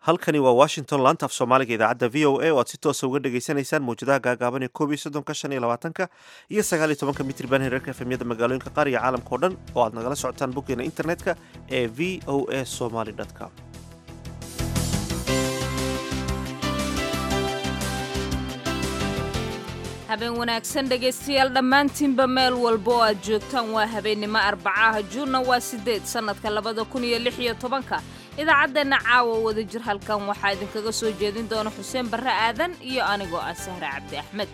halkani waa washington laanta af soomaaliga idaacadda v o a oo aad si toosa uga dhagaysanaysaan mawjadaha gaagaaban ee koob iyo soddonka shan iyo labaatanka iyo sagaal iyo tobanka mitriban herarka efemyada magaalooyinka qaar iyo caalamka o dhan oo aad nagala socotaan boggeena internetka ee v o a somaly com habeen wanaagsan dhegaystayaal dhammaantiinba meel walba oo aad joogtaan waa habeennimo arbacaha juunna waa siddeed sannadka labada kun iyo lix iyo tobanka idaacaddeenna caawa wada jir halkan waxaa idinkaga soo jeedin doona xuseen barre aadan iyo anigoo ah sahre cabdi axmed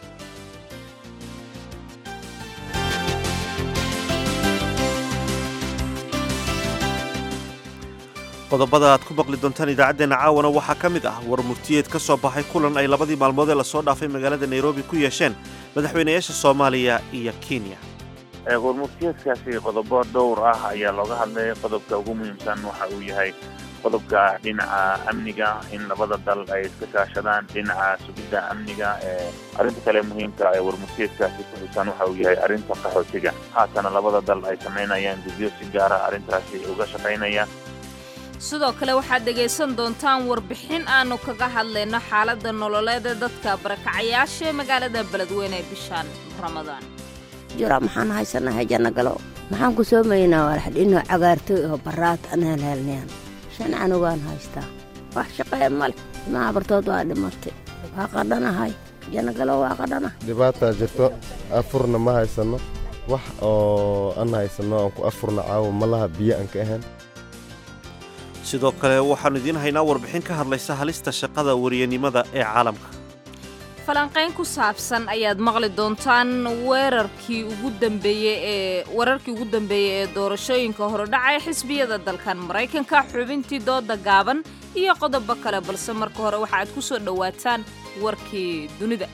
qodobada aad ku maqli doontaan idaacaddeenna caawana waxaa ka mid ah war murtiyeed ka soo baxay kulan ay labadii maalmood ee lasoo dhaafay magaalada nairobi ku yeesheen madaxweynayaasha soomaaliya iyo kenya warmurtiyeedkaasi qodobo dhowr ah ayaa looga hadlay qodobka ugu muhiimsan waxa uu yahay qodobka dhinaca amniga in labada dal ay iska kaashadaan dhinaca sugidda amniga arrinta kale muhiimka ee warmurtiyeedkaasi ku xusan waxa uu yahay arrinta qaxootiga haatana labada dal ay samaynayaan gudyo si gaara arrintaasi uga shaqaynaya sidoo kale waxaad dhegaysan doontaan warbixin aannu kaga hadlayno xaaladda nololeed ee dadka barakacayaasha ee magaalada beledweyne ee bishaan ramadaan jura maxaan haysanahay jannagalo maxaan ku soomaynaa walaxdhino cagaartooy oo baraad aan helhelnayaan shan canugaan haystaa wax shaqee male imaha bartood waa dhimatay waa qadhanahay jannagalo waa qadhana dhibaataa jirto afurna ma haysanno wax oo an haysanno aan ku afurna caawa malaha biyo aan ka ahayn sidoo kale waxaannu idiin haynaa warbixin ka hadlaysa halista shaqada wariyanimada ee caalamka falanqayn ku saabsan ayaad maqli doontaan weerarkii ugu dambeeyey ee wararkii ugu dambeeyey ee doorashooyinka horodhaca ee xisbiyada dalkan maraykanka xubintii dooda gaaban iyo qodobo kale balse marka hore waxa aad ku soo dhowaataan warkii dunida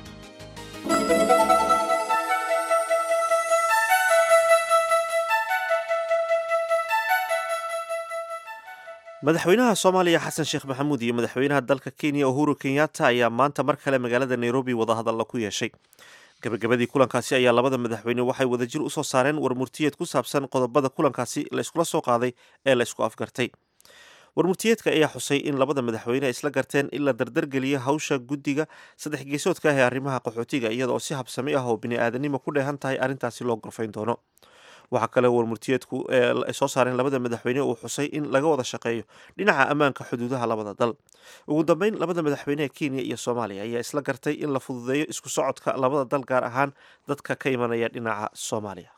madaxweynaha soomaaliya xasan sheekh maxamuud iyo madaxweynaha dalka kenya uhuru kenyatta ayaa maanta mar kale magaalada nairobi wadahadalla ku yeeshay gabagabadii kulankaasi ayaa labada madaxweyne waxay wadajir usoo saareen warmurtiyeed ku saabsan qodobada kulankaasi la iskula soo qaaday ee la isku afgartay warmurtiyeedka ayaa xusay in labada madaxweyne ay isla garteen in la dardargeliyo hawsha guddiga saddex geesoodka ah ee arrimaha qaxootiga iyada oo si habsami ah oo bini-aadanimo ku dheehan tahay arrintaasi loo gorfayn doono waxaa kale warmurtiyeedku ay soo saareen labada madaxweyne uu xusay in laga wada shaqeeyo dhinaca ammaanka xuduudaha labada dal ugu dambeyn labada madaxweyne ee kenya iyo soomaaliya ayaa isla gartay in la fududeeyo isku socodka labada dal gaar ahaan dadka ka imanaya dhinaca soomaaliya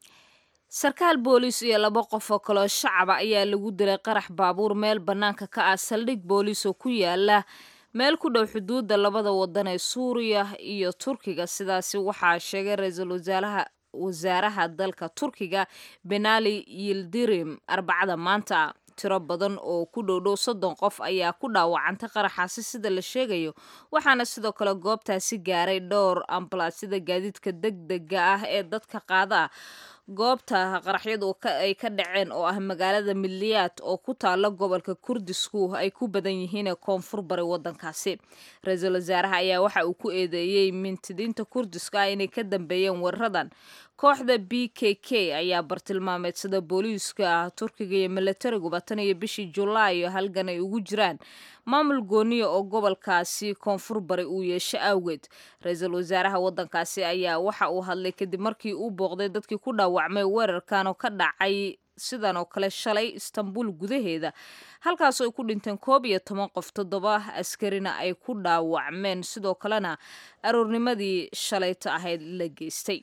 sarkaal booliis iyo laba qof oo kaloo shacaba ayaa lagu dilay qarax baabuur meel bannaanka ka ah saldhig booliis oo ku yaala meel ku dhow xuduudda labada wadan ee suuriya iyo turkiga sidaasi waxaa sheegay ra-iisul wasaaraha wasaaraha dalka turkiga benali yildirim arbacada maanta tiro badan oo ku dhowdhow soddon qof ayaa ku dhaawacantay qaraxaasi sida la sheegayo waxaana sidoo kale goobtaasi gaaray dhowr ambalaasyada gaadiidka deg dega ah ee dadka qaada goobta qaraxyadu ay ka dhaceen oo ah magaalada miliyaad oo ku taala gobolka kurdisku ay ku badan yihiin ee koonfur bari wadankaasi ra-iisul wasaaraha ayaa waxa uu ku eedeeyey mintidiinta kurdiska ah inay ka dambeeyeen weeraradan kooxda b k k ayaa bartilmaameedsada booliiska turkiga iyo milatariguba tan iyo bishii julaayo halgan ay ugu jiraan maamul gooniya oo gobolkaasi koonfur bari uu yeesho awgeed ra-iisul wasaaraha wadankaasi ayaa waxa uu hadlay kadib markii uu booqday dadkii ku dhaawacmay weerarkan oo ka dhacay sidan oo kale shalay istanbul gudaheeda halkaasoo ay ku dhinteen koob iyo toban qof toddoba askarina ay ku dhaawacmeen sidoo kalena aroornimadii shalayta ahayd la geystay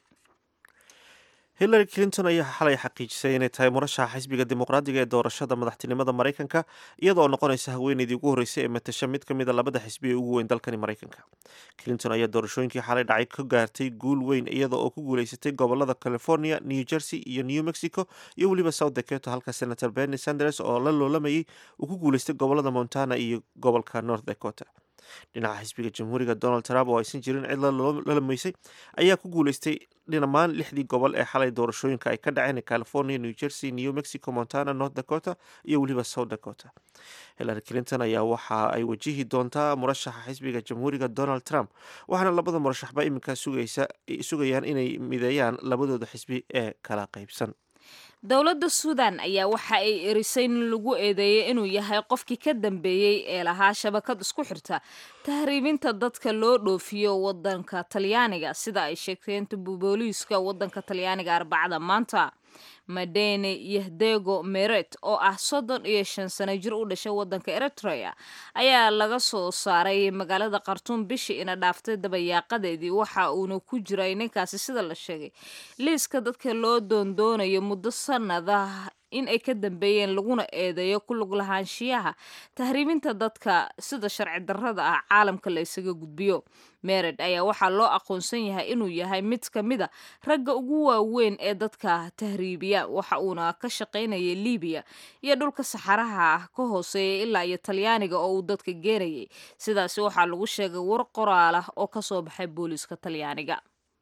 hillary clinton ayaa xalay xaqiijisay inay tahay murashaxa xisbiga dimuqraadiga ee doorashada madaxtinimada maraykanka iyadoo noqonaysa haweeneydii ugu horreysay ee matasha mid ka mida labada xisbi ee ugu weyn dalkani maraykanka clinton ayaa doorashooyinkii xalay dhacay ka gaartay guul weyn iyada oo ku guuleysatay gobolada california new jersey iyo new mexico iyo weliba south dakota halka senator bernie sanders oo la loolamayay uu ku guuleystay gobolada montana iyo gobolka north dakota dhinaca xisbiga jamhuuriga donald trump oo aysan jirin cid la lamaysay ayaa ku guuleystay dhammaan lixdii gobol ee xalay doorashooyinka ay ka dhaceen california new jersey new mexico montana north dakota iyo weliba south dakota hillary clinton ayaa waxa ay wajihi doontaa murashaxa xisbiga jamhuuriga donald trump waxaana labada murashaxba iminka sugayaan inay mideeyaan labadooda xisbi ee kala qaybsan dowladda suudan ayaa waxa ay erisay in lagu eedeeyey inuu yahay qofkii ka dambeeyey ee lahaa shabakad isku xirta tahriibinta dadka loo dhoofiyo wadanka talyaaniga sida ay sheegteen booliiska wadanka talyaaniga arbacada maanta madene yahdego meret oo ah soddon iyo shan sano jir u dhashay wadanka eritrea ayaa laga soo saaray magaalada khartuum bishii ina dhaaftay dabayaaqadeedii waxa uuna ku jiray ninkaasi sida la sheegay liiska dadka loo doondoonayo muddo sanada in ay ka dambeeyeen laguna eedeeyo ku lug lahaanshiyaha tahriibinta dadka sida sharci darrada ah caalamka la isaga gudbiyo mered ayaa waxaa loo aqoonsan yahay inuu yahay mid ka mid a ragga ugu waaweyn ee dadka tahriibiya waxa uuna ka shaqaynayay libiya iyo dhulka saxaraha ah ka hooseeya ilaa iyo talyaaniga oo uu dadka geenayay sidaasi waxaa lagu sheegay war qoraal ah oo kasoo baxay booliiska talyaaniga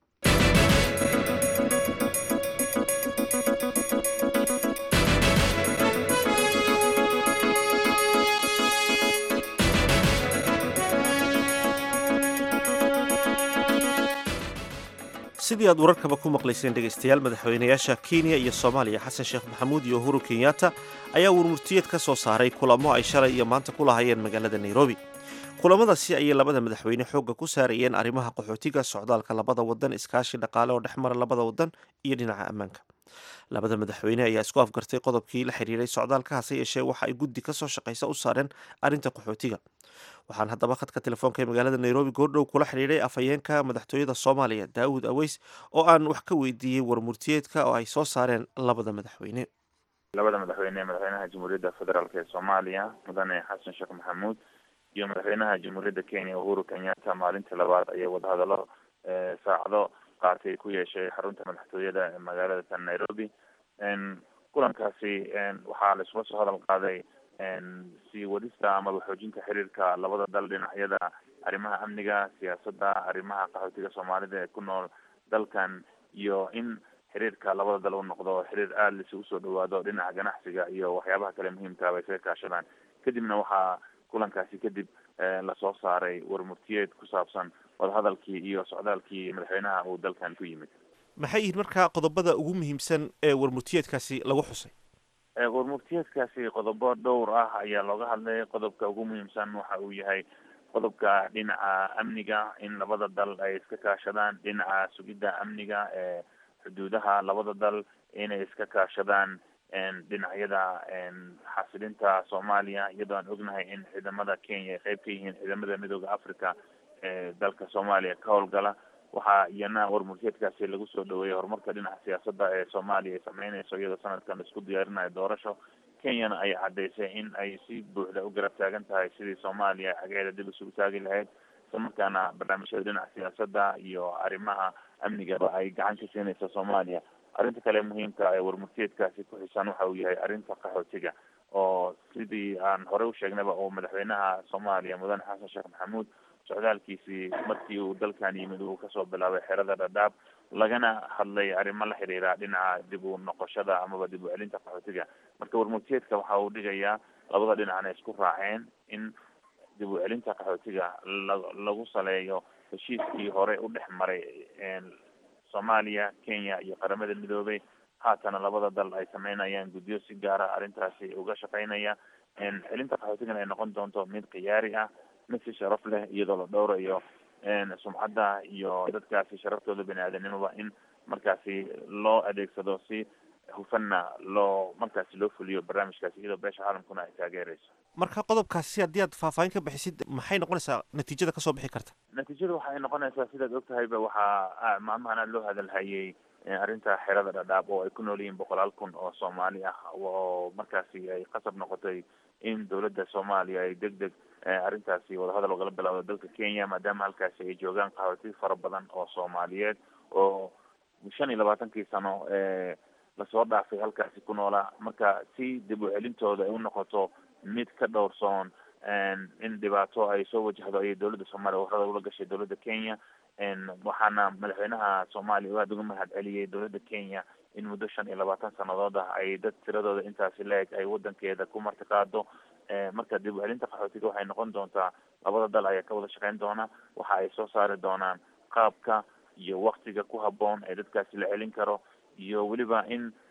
sidii aad wararkaba ku maqlayseen dhegaystayaal madaxweynayaasha kenya iyo soomaaliya xasan sheekh maxamuud iyo uhuru kenyatta ayaa warmurtiyeed ka soo saaray kulamo ay shalay iyo maanta ku lahayeen magaalada nairobi kulamadaasi ayay labada madaxweyne xoogga ku saarayeen arrimaha qaxootiga socdaalka labada wadan iskaashi dhaqaale oo dhex mara labada wadan iyo dhinaca ammaanka labada madaxweyne ayaa isku afgartay qodobkii la xiriiray socdaalka hase yeeshee waxa ay guddi ka soo shaqaysa u saareen arrinta qaxootiga waxaan haddaba khadka telefoonka ee magaalada nairobi goordhow kula xidhiidhay afhayeenka madaxtooyada soomaaliya daawud aweys oo aan wax ka weydiiyey warmurtiyeedka oo ay soo saareen labada madaxweyne labada madaxweyne madaxweynaha jamhuuriyadda federaalk ee soomaaliya mudane xasan sheekh maxamuud iyo madaxweynaha jamhuuriyadda kenya uhuru kenyatta maalintii labaad ayay wadahadallo saacado qaatay ku yeeshay xarunta madaxtooyada ee magaalada tan nairobi kulankaasi waxaa la isula soo hadal qaaday sii wadista amaba xoojinta xiriirka labada dal dhinacyada arrimaha amniga siyaasadda arrimaha qaxootiga soomaalida ee ku nool dalkan iyo in xiriirka labada dal u noqdo xiriir aada laisugu soo dhawaado dhinaca ganacsiga iyo waxyaabaha kale muhiimkaaba ay isaga kaashadaan kadibna waxaa kulankaasi kadib lasoo saaray warmurtiyeed ku saabsan wadahadalkii iyo socdaalkii madaxweynaha uu dalkan ku yimid maxay yihiin markaa qodobada ugu muhiimsan ee warmurtiyeedkaasi lagu xusay warmurtiyeedkaasi qodobo dhowr ah ayaa looga hadlay qodobka ugu muhiimsan waxa uu yahay qodobka dhinaca amniga in labada dal ay iska kaashadaan dhinaca sugidda amniga ee xuduudaha labada dal inay iska kaashadaan dhinacyada xasilinta soomaaliya iyadoo aan ognahay in ciidamada kenya ay qeyb ka yihiin ciidamada midooda africa ee dalka soomaaliya ka howlgala waxaa iyana warmurtiyeedkaasi lagu soo dhaweeyey horumarka dhinaca siyaasadda ee soomaaliya ay sameyneyso iyadoo sanadkan laisku diyaarinayo doorasho kenyana ay caddaysay in ay si buuxda u garab taagan tahay sidii soomaaliya xageeda dib isugu taagi lahayd isla markaana barnaamijyada dhinaca siyaasadda iyo arrimaha amnigaba ay gacan ka siinayso soomaaliya arrinta kale muhiimka ee warmurtiyeedkaasi ku xisan waxa uu yahay arrinta qaxootiga oo sidii aan horey u sheegnayba oo madaxweynaha soomaaliya mudane xasan sheekh maxamuud socdaalkiisii markii uu dalkan yimid uu kasoo bilaabay xerada dhadhaab lagana hadlay arrimo la xiriira dhinaca dib u noqoshada amaba dib u celinta qaxootiga marka warmurtiyeedka waxa uu dhigayaa labada dhinacna isku raaceen in dib u celinta qaxootiga la lagu saleeyo heshiiskii hore u dhex maray soomaaliya kenya iyo qaramada midoobay haatana labada dal ay sameynayaan guddiyo si gaara arrintaasi uga shaqeynaya celinta qaxootigana ay noqon doonto mid khiyaari ah mid si sharaf leh iyadoo la dhowrayo sumcadda iyo dadkaasi sharaftooda bani aadanimoba in markaasi loo adeegsado si hufanna loo markaasi loo fuliyo barnaamijkaasi iyadoo beesha caalamkuna ay taageerayso marka qodobkaasi haddii aad faahfaahin ka bixisid maxay noqonaysaa natiijada kasoo bixi karta natiijada waxay noqonaysaa sidaad ogtahayba waxaa maalmahan aad loo hadalhayay arrinta xerada dhadhaab oo ay ku nool yihiin boqolaal kun oo soomaali ah oo markaasi ay qasab noqotay in dowladda soomaaliya ay deg deg arrintaasi wadahadal ogala bilaawdo dalka kenya maadaama halkaasi ay joogaan qaxooti fara badan oo soomaaliyeed oo shan iyo labaatankii sano ee lasoo dhaafay halkaasi ku noolaa marka si dib u celintooda ay u noqoto mid ka dhowrsoon in dhibaato ay soo wajahdo ayay dowladda soomaaliya warada ula gashay dowladda kenya waxaana madaxweynaha soomaaliya aada uga mahad celiyey dowladda kenya in muddo shan iyo labaatan sanadood ah ay dad tiradooda intaasi la-eg ay wadankeeda ku martiqaado marka dib u celinta qaxootiga waxay noqon doontaa labada dal ayaa ka wada shaqeyn doona waxa ay soo saari doonaan qaabka iyo waktiga ku haboon ee dadkaasi la celin karo iyo weliba in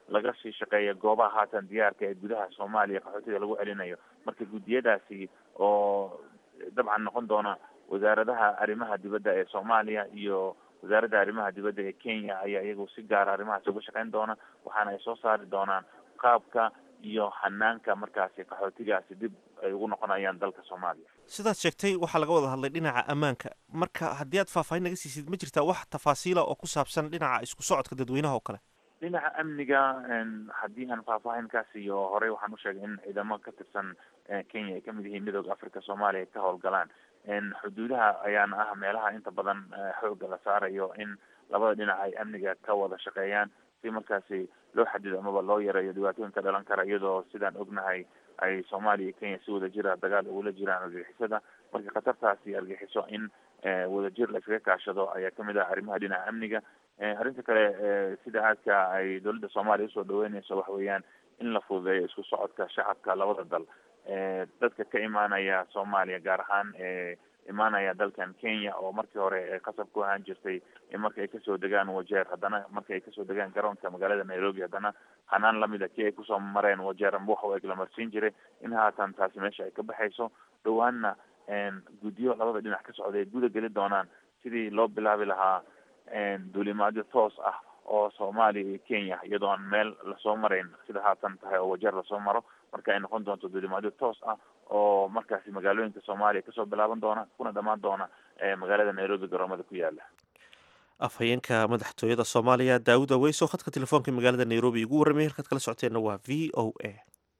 laga sii shaqeeya goobaha haatan diyaarka ee gudaha soomaaliya qaxootiga lagu celinayo marka guddiyadaasi oo dabcan noqon doona wasaaradaha arrimaha dibadda ee soomaaliya iyo wasaaradda arrimaha dibadda ee kenya ayaa iyagu si gaara arrimahaasi uga shaqeyn doona waxaana ay soo saari doonaan qaabka iyo hanaanka markaasi qaxootigaasi dib ay ugu noqonayaan dalka soomaaliya sidaad sheegtay waxaa laga wada hadlay dhinaca ammaanka marka haddii aad faahfaahin naga siisid ma jirtaa wax tafaasiila oo ku saabsan dhinaca isku socodka dadweynaha oo kale dhinaca amniga haddii aan faahfaahin ka siiyo horey waxaan usheegay in ciidamo ka tirsan kenya ay kamid yihiin midooda africa soomaaliya ay ka howlgalaan xuduudaha ayaana ah meelaha inta badan xooga la saarayo in labada dhinac ay amniga ka wada shaqeeyaan si markaasi loo xadido amaba loo yareeyo dhibaatooyin ka dhalan kara iyadoo sidaan ognahay ay soomaaliya iyo kenya si wada jira dagaal ugula jiraan argixisada marka khatartaasi argixiso in wadajir la iskaga kaashado ayaa kamid ah arrimaha dhinaca amniga arrinta kale sida aadka ay dowladda soomaaliya usoo dhaweyneyso waxa weeyaan in la fududeeyo isku socodka shacabka labada dal dadka ka imaanaya soomaaliya gaar ahaan imaanaya dalkan kenya oo markii hore qasab ku ahaan jirtay marka ay kasoo degaan wajeer haddana marka ay kasoo degaan garoonka magaalada nairobi haddana hanaan lamida kii ay kusoo mareen wajeer amba waxa eg la marsiin jiray in haatan taasi meesha ay ka baxayso dhawaanna guddiyo labada dhinac ka socday ay guda geli doonaan sidii loo bilaabi lahaa duulimaadyo toos ah oo soomaaliya iyo kenya iyadoo aan meel lasoo marayn sida haatan tahay oo wajeer lasoo maro marka ay noqon doonto duulimaadyo toos ah oo markaasi magaalooyinka soomaaliya kasoo bilaaban doona kuna dhamaan doona magaalada nairobi garoomada ku yaala afhayeenka madaxtooyada soomaaliya daawud aweys oo khadka telefoonka magaalada nairobi ugu warramay halkaad kala socoteenna waa v o a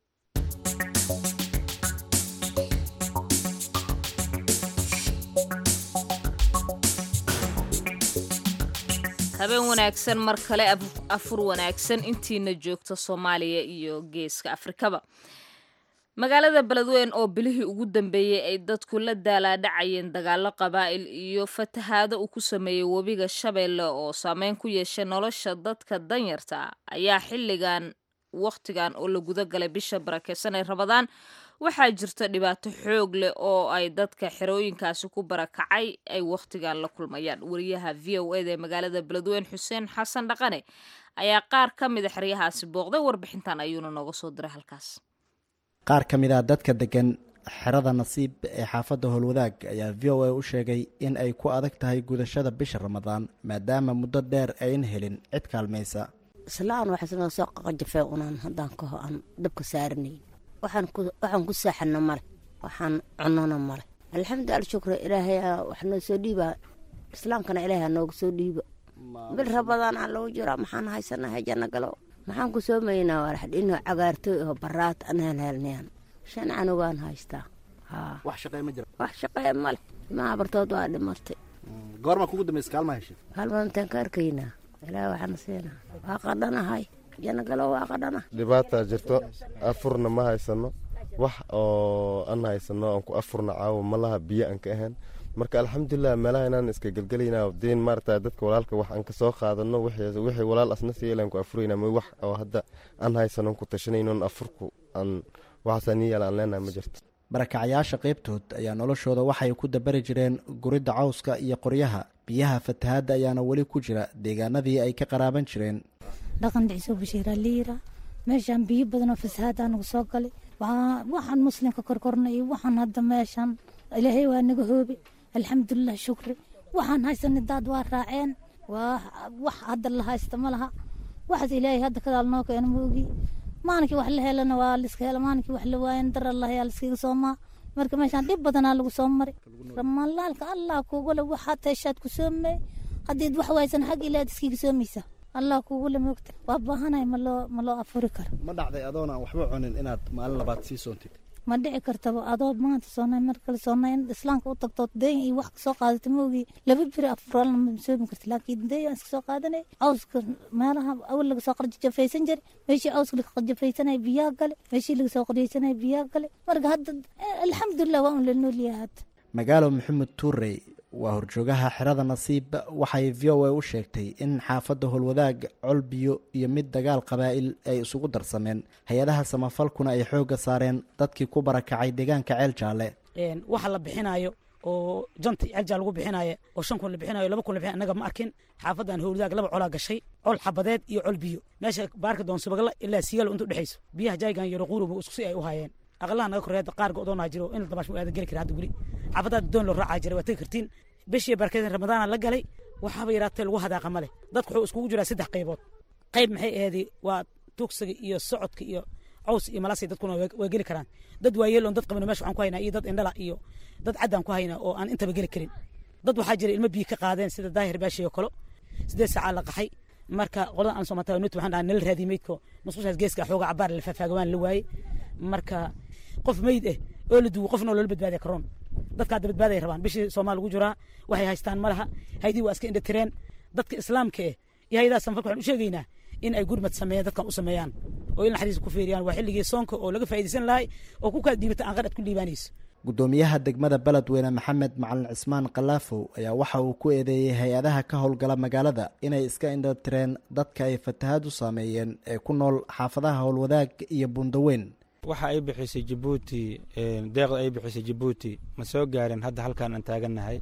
habeen wanaagsan mar kale afur wanaagsan intiina joogta soomaaliya iyo geeska afrikaba magaalada beledweyn oo bilihii ugu dambeeyey ay dadku la daalaadhacayeen dagaalo qabaa'il iyo fatahaado uu ku sameeyey webiga shabeelle oo saameyn ku yeeshay nolosha dadka danyarta ayaa xilligan wakhtigan oo la guda galay bisha barakeysan ee rabadaan waxaa jirta dhibaato xoog leh oo ay dadka xerooyinkaasi ku barakacay ay wakhtigan la kulmayaan wariyaha v o eda ee magaalada beledweyn xuseen xasan dhaqane ayaa qaar ka mida xeryahaasi booqday warbixintan ayuuna nooga soo diray halkaas qaar ka mid a dadka degan xerada nasiib ee xaafadda howlwadaag ayaa v o a u sheegay in ay ku adag tahay gudashada bisha ramadaan maadaama muddo dheer ayn helin cid kaalmaysa islaan waxaasnoo soo qaqajafee unaan haddaan kaho aan dabka saaranayn waxaan ku saaxano male waxaan cunona male alxamdu alshukra ilaahay wax noo soo dhiibaa islaamkana ilaahay nooga soo dhiiba bil rabadaan aan lagu jiraa maxaan haysanahay janno galo maxaan ku soomaynaa walaxdhino cagaartooy oo baraad aan helhelnayan shan canugaan haystaa wax shaqee ma jira wax shaqee male ilmaha bartood waa dhimatay goorma kugu dambaysa kaalma heshay kaalmaantaan ka arkaynaa ilaahay waxaana siinaa waa qadhanahay janno galo waa qadhana dhibaataa jirto afurna ma haysano wax oo an haysano aan ku afurna caawa malaha biyo aan ka ahayn marka alxamdulilah meelaha inaan iska gelgelayna diin maarata dadka walaalka wax aan kasoo qaadano wixii walaal asna siilan ku afurayna ma wax oo hadda aan haysano ku tashanaynon afurku aan waxaasaan yaala aan leenahay ma jirto barakacayaasha qaybtood ayaa noloshooda waxay ku dabari jireen guridda cawska iyo qoryaha biyaha fatahaadda ayaana weli ku jira deegaanadii ay ka qaraaban jireen dhaqan dhiciso bashiira liira meeshaan biyo badanoo fasahaad anagu soo galay waxaan muslimka korkorna iyo waxaan hadda meeshaan ilaahay waa naga hoobi alxamdulilah shukri waxaan haysana daad waa raaceen waa wax hadda la haysta ma laha waxaas ilaahay hadda kadaal noo keena ma ogi maalinkii wax la helana waa liska hela maalinkii wax la waayan dar allah yaa liskaga soomaa marka meeshaan dhib badanaa lagu soo mari ramalaalka allah kugule waxaad heshaad ku soomey haddiid wax waysan xag ilaad iskiga soomaysa allah kugule moogta waa baahanahay maloo ma loo afuri karo ma dhacday adoon aan waxba cunin inaad maalin labaad sii soontid ma dhici kartaba adoo maanta soonay mar kale soonay in islaamka u tagto deyn iyo wax kasoo qaadata maogi laba biri afuraalna ma soomi karta laakiin deyn aan iska soo qaadanay cawska meelaha awal laga soo qarjafaysan jiray meeshii cawska laga qarjafaysanaya biyaa gale meeshii laga soo qarjaysanaya biyaa gale marka hadda alxamdulilah waa un la noolyahay hadda magaalo maxamed tuurey waa horjoogaha xerada nasiib waxay v o a u sheegtay in xaafadda howlwadaag col biyo iyo mid dagaal qabaa'il ay isugu darsameen hay-adaha samafalkuna ay xoogga saareen dadkii ku barakacay deegaanka ceel jaalle waxa la bixinayo oo janta celjaa lagu bixinaayo oo shan kun la bixinayo laba kun la bixinayo annaga ma arkin xaafadan howladaag laba colaa gashay col xabadeed iyo col biyo meesha baarka doon subagla ilaa siyaalo inta udhexayso biyaha jaygan iyo raquuruba isku si ay u haayeen aqlaha naga koreeda qaar go'doonaa jiro in la dabaash aada geli kara hadda weli xaafadaad doon loo raacaa jiray waa tegi kartiin bishii barkeedin ramadaana la galay waxaaba yaraatee lagu hadaaqa male dadku wuxuu iskugu jiraa saddex qaybood qayb maxay aheedi waa tugsiga iyo socodka iyo caws iyo malasay dadkuna waa geli karaan dad waayeeloon dad qabino meesha waxaan ku haynaa iyo dad indhala iyo dad caddaan ku haynaa oo aan intaba geli karin dad waxaa jira ilmo biyo ka qaadeen sida daahir baashi oo kale sideed saacaa la qaxay marka qoladan aan soo mataa nut waxaan dhahaa nala raadiyay meydko musqushaas geeska xooga cabaar la faafaagaan la waayey marka qof meyd eh oo la duwo qofna loola badbaadiya karoon dadka hadda badbaaday rabaan bishii soomaal lagu jiraa waxay haystaan ma laha haydii waa iska indhatireen dadka islaamka eh iyo hayadaha sanfalka waxaan u sheegaynaa in ay gurmad sameeyaan dadkan u sameeyaan oo in naxariis ku fiiriyaan waa xilligii soonka oo laga faa'iidaysan lahay oo ku kala dhiibata aan qadhad ku dhiibaanayso gudoomiyaha degmada beledweyne maxamed macalin cismaan kalaafow ayaa waxa uu ku eedeeyey hay-adaha ka howlgala magaalada inay iska indhatireen dadka ay fatahaadu saameeyeen ee ku nool xaafadaha howlwadaag iyo bundaweyn waxa ay bixisay jabuuti deeqda ay bixisay jabuuti ma soo gaarin hadda halkaan aan taagannahay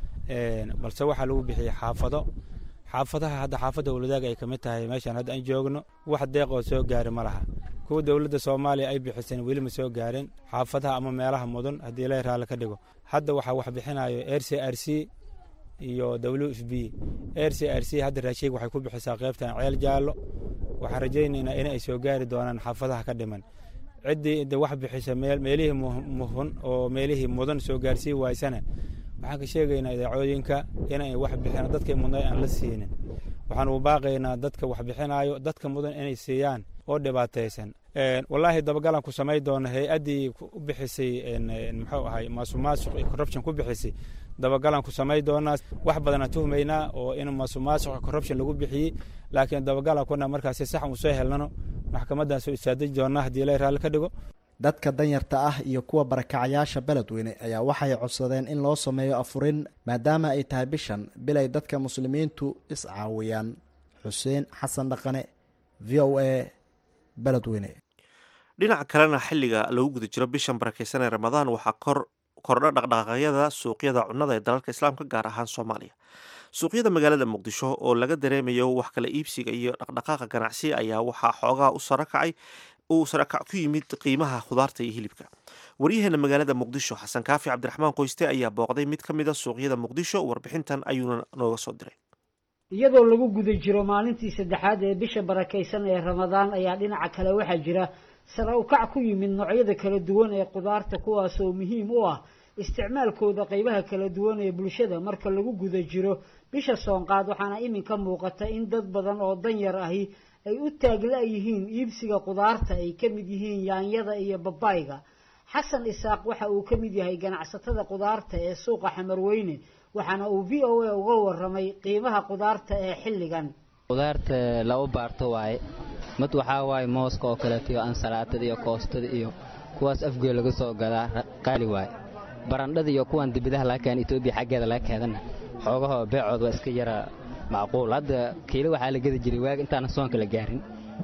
balse waxaa lagu bixiyey xaafado xaafadaha hadda xaafadda howlwadaag ay ka mid tahay meeshaan hadda aan joogno wax deeq oo soo gaari ma laha kuwa dowladda soomaaliya ay bixiseen weli ma soo gaarin xaafadaha ama meelaha mudan haddii la raalli ka dhigo hadda waxaa wax bixinayo r c r c iyo w f b r c r c hadda raashiig waxay ku bixisaa qaybtan ceel jaallo waxaan rajaynaynaa in ay soo gaari doonaan xaafadaha ka dhiman ciddii de wax bixisa meelihii muhun oo meelihii mudan soo gaarsii waysana waxaan ka sheegaynaa idaacooyinka inay wax bixin dadkay mudnay aan la siinin waxaan u baaqaynaa dadka wax bixinayo dadka mudan inay siiyaan oo dhibaataysan wallaahi dabagalan ku samay doona hay-addii u bixisay muxuu ahay maasumaasuq iyo corruption ku bixisay dabagalan ku samay doonaa wax badanaan tuhmaynaa oo in maasumaasuq iyo corruption lagu bixiyey laakiin dabagalan kuna markaasi sax uu soo helnano maxkamaddan soo istaadiji doonaa haddii la raalli ka dhigo dadka danyarta ah iyo kuwa barakacayaasha beledweyne ayaa waxay codsadeen in loo sameeyo afurin maadaama ay tahay bishan bil ay dadka muslimiintu iscaawiyaan xuseen xasan dhaqane v o a beledweyne dhinaca kalena xilliga lagu guda jiro bishan barakeysan ee ramadaan waxaa kor kordha dhaqdhaqaaqyada suuqyada cunnada ee dalalka islaamka gaar ahaan soomaaliya suuqyada magaalada muqdisho oo laga dareemayo wax kala iibsiga iyo dhaqdhaqaaqa ganacsi ayaa waxaa xoogaa u sarakacay uu sarakac ku yimid qiimaha khudaarta iyo hilibka waryaheena magaalada muqdisho xasan kaafi cabdiraxmaan qoyste ayaa booqday mid ka mid a suuqyada muqdisho warbixintan ayuuna nooga soo diray iyadoo lagu guda jiro maalintii saddexaad ee bisha barakaysan ee ramadaan ayaa dhinaca kale waxaa jira sare u kac ku yimid noocyada kala duwan ee khudaarta kuwaasoo muhiim u ah isticmaalkooda qaybaha kala duwan ee bulshada marka lagu guda jiro bisha soonqaad waxaana iminka muuqata in dad badan oo danyar ahi ay u taagla yihiin iibsiga khudaarta ay ka mid yihiin yaanyada iyo babayga xasan isaaq waxa uu ka mid yahay ganacsatada khudaarta ee suuqa xamarweyne waxaana uu v o a uga waramay qiimaha khudaarta ee xilligan khudaarta laba baarto waaye mid waxaa waaye mooska oo kaleeto iyo ansalaatada iyo koostada iyo kuwaas afgee laga soo gadaa qaali waaye barandhada iyo kuwan dibidaha laga keena etoobiya xaggeeda laga keedana xoogahoo beecood waa iska yara macquul hadda kiilo waxaa la gedi jiray waag intaana soonka la gaarin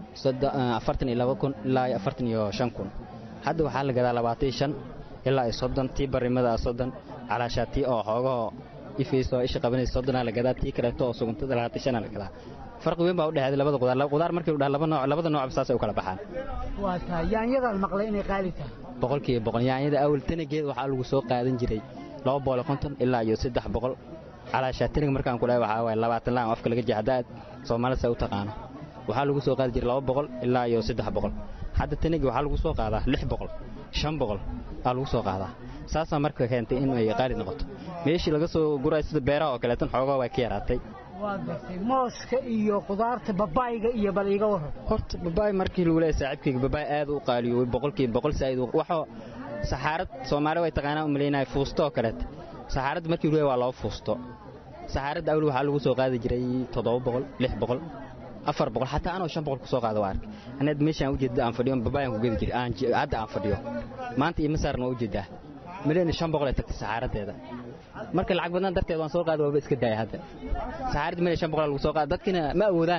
afartan iyo laba kun ilaa iyo afartan iyo shan kun hadda waxaa la gadaa labaatan iyo shan ilaa iyo soddon tii barimada soddon calaashaa tii oo xoogahoo ifayso isha qabanaysa soddonaa la gadaa tii kaleeto oo suguntada labaatan shanaa la gadaa farqi weyn baa u dhexeeday labada qudaar qudaar markii la dhaha laba nooc labada noocba saasay u kala baxaan waa tahay yaanyadaan maqlay inay qaali tahay boqolkiiba boqol yaanyada awal tanageed waxaa lagu soo qaadan jiray laba boqol konton ilaa iyo saddex boqol calaashaa taniga markaan ku dhahay waxaa waaye labaatan laan afka laga jeex haddaad soomaalida sa u taqaano waxaa lagu soo qaadi jiray laba boqol ilaa iyo saddex boqol hadda tanigi waxaa lagu soo qaadaa lix boqol shan boqol aa lagu soo qaadaa saasaa marka keentay in ay qaali noqoto meeshii laga soo gurayo sida beeraha oo kaleetan xoogaa waa ka yaraatay waa gartay mooska iyo khudaarta babayga iyo bal iiga waran horta babaay markii lagu leeyahay saaxiibkayga babaay aad u qaaliyoobay boqolkiiba boqol saa'id waxoo saxaarad soomaali way taqaanaa u malaynaya fuusto oo kaleeta saxaaradda markii lagu leeyahay waa laba fuusto saxaaradda awli waxaa lagu soo qaadi jiray toddoba boqol lix boqol afar boqol xataa anoo shan boqol ku soo qaada waa arkay anaad meeshaan ujeeda aan fadhiyo babaayaan ku gedi jiray hadda aan fadhiyo maanta ima saarna waa ujeedaa maleyna shan boqol ay tagtay saxaaraddeeda marka lacag badnaan darteed waan soo qaada waaba iska daaya hadda saxaaradda meel shan boqol lagu soo qaada dadkina ma awoodaan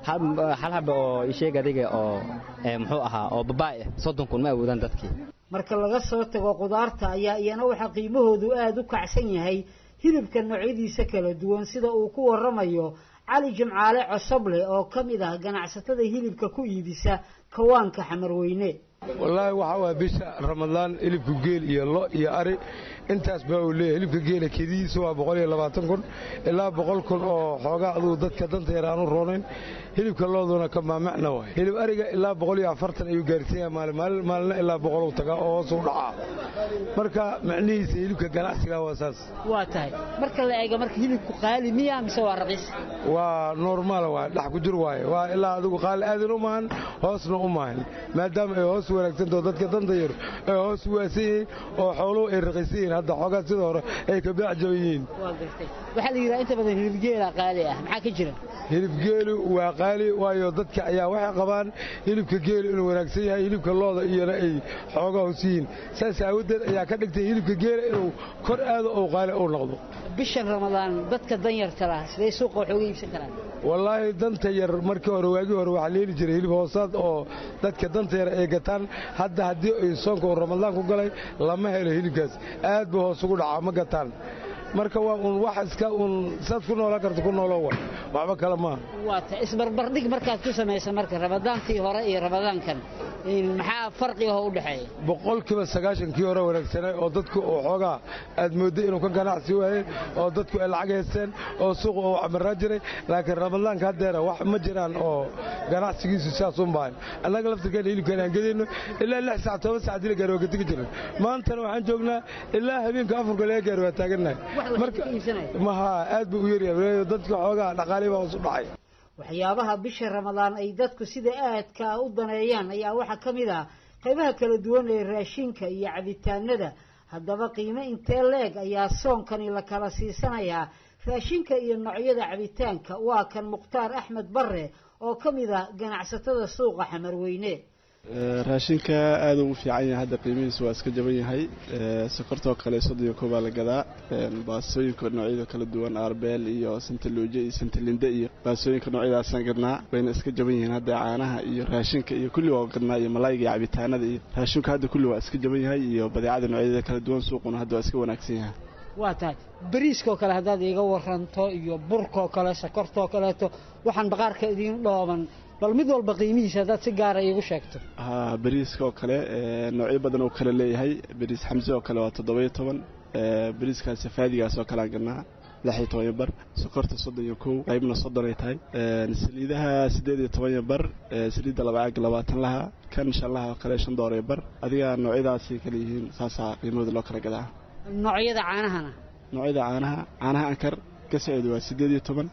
hal haba oo isheeg adiga oo muxuu ahaa oo babaay ah soddon kun ma awoodaan dadkii marka laga soo tago qudaarta ayaa iyana waxaa qiimahoodu aada u kacsan yahay hilibka noocyadiisa kala duwan sida uu ku waramayo cali jimcaale cosoble oo ka mid ah ganacsatada hilibka ku iibisa kawaanka xamarweyne wallaahi waxaa waaya bisha ramadaan hilibka geel iyo lo iyo ari intaas baa uu leeyahay hilibka geela kedidiisa waa boqol iyo labaatan kun ilaa boqol kun oo xoogaa aduu dadka danta yar aanu roonayn hilibka looduna ka maamacna waay hilib ariga ilaa boqol iyo afartan ayuu gaarsiin yahay maalin maalin maalina ilaa boqoluu tagaa oo hoos u dhacaa marka macnihiisa hilibka ganacsiga waa saas waa tahay marka la eego marka hilibku qaali miya mise waa raqiis waa normaal waay dhex ku jir waaye waa ilaa adigu qaali aadan u maahan hoosna u maahan maadaama ay hoos wanaagsantaho dadka danta yar ay hoos waasan yihiin oo xooluhu ay raqiisan yihiin hadda xoogaa sida hore ay ka baacjaban yihiin waxaa la yidhaha inta badan hilibgeela qaali ah maxaa ka jira hilibgeelu waa qaali waayo dadka ayaa waxay qabaan hilibka geelu inuu wanaagsan yahay hilibka looda iyona ay xoogaa hoos yihiin saas aawadeed ayaa ka dhigtay hilibka geela inuu kor aado oo qaali uu noqdo bishan ramadaan dadka danyarta lah siday suuqa wax uga iibsan karaan wallaahi danta yar markii hore waagii hore waxaa leeli jiray hilib hoosaad oo dadka danta yar ay gataan hadda haddii ay soonka uu ramadaan ku galay lama helo hilibkaas aad buu hoos ugu dhacaa ma gataan marka waa uun wax iska uun saad ku noolaan karta ku nooloo wa waxba kale maaha waa ta isbarbardhig markaad ku samaysa marka ramadaantii hore iyo ramadaankan maxaa farqiga u dhexeeya boqolkiiba sagaashankii hore wanaagsanay oo dadku uu xoogaa aad moodday inuu ka ganacsi waayey oo dadku ay lacag haysteen oo suuqa uu camiraa jiray laakiin ramadaanka haddeera wax ma jiraan oo ganacsigiisu sidaas un baahan annaga laftirkeena hilibkan aan gedayno ilaa lix saac toban saac dila gaari waa ka tegi jiran maantana waxaan joognaa ilaa habeenka afurka laga gaari waa taagannahay marka maha aad buu u yaryahay dadka xoogaa dhaqaalihi baa hoos u dhacay waxyaabaha bisha ramadaan ay dadku sida aadka ah u daneeyaan ayaa waxaa ka mid ah qaybaha kala duwan ee raashinka iyo cabitaanada haddaba qiimo intee leeg ayaa soonkani la kala siisanayaa raashinka iyo noocyada cabitaanka waa kan mukhtaar axmed barre oo ka mid ah ganacsatada suuqa xamarweyne raashinka aada ugu fiican yahay hadda qiimihiisu waa iska jaban yahay sokortoo kale soddon iyo koobaa la gadaa baasooyinka noocyada kala duwan arbeel iyo santaluuje iyo santalinde iyo baasooyinka noocyadaasaan gadnaa wayna iska jaban yihiin hadda caanaha iyo raashinka iyo kulli waa gadnaa iyo malayga iyo cabitaanada iyo raashinku hadda kulli waa iska jaban yahay iyo badeecada noocyadeeda kala duwan suuquna hadda waa iska wanaagsan yahay waa tahay bariiskaoo kale haddaad iiga waranto iyo burkaoo kale sokortaoo kaleeto waxaan baqaarka idiin dhooban bal mid walba qiimihiisa haddaad si gaara iigu sheegto ha bariiska oo kale noocyo badan oo kale leeyahay bariis xamse oo kale waa toddoba-iyo toban bariiskaas safaadigaas oo kale aan gadnaa lix iyo toban iyo bar sokorta soddon iyo kow qaybna soddon ay tahay saliidaha siddeed iyo toban iyo bar saliidda laba caag labaatan laha kan shan laha oo kale shan door iyo bar adiga noocyadaasay kale yihiin saasaa qiimahooda loo kala gadaa noocyada caanahana noocyada caanaha caanaha ankar gasaceedu waa siddeed iyo toban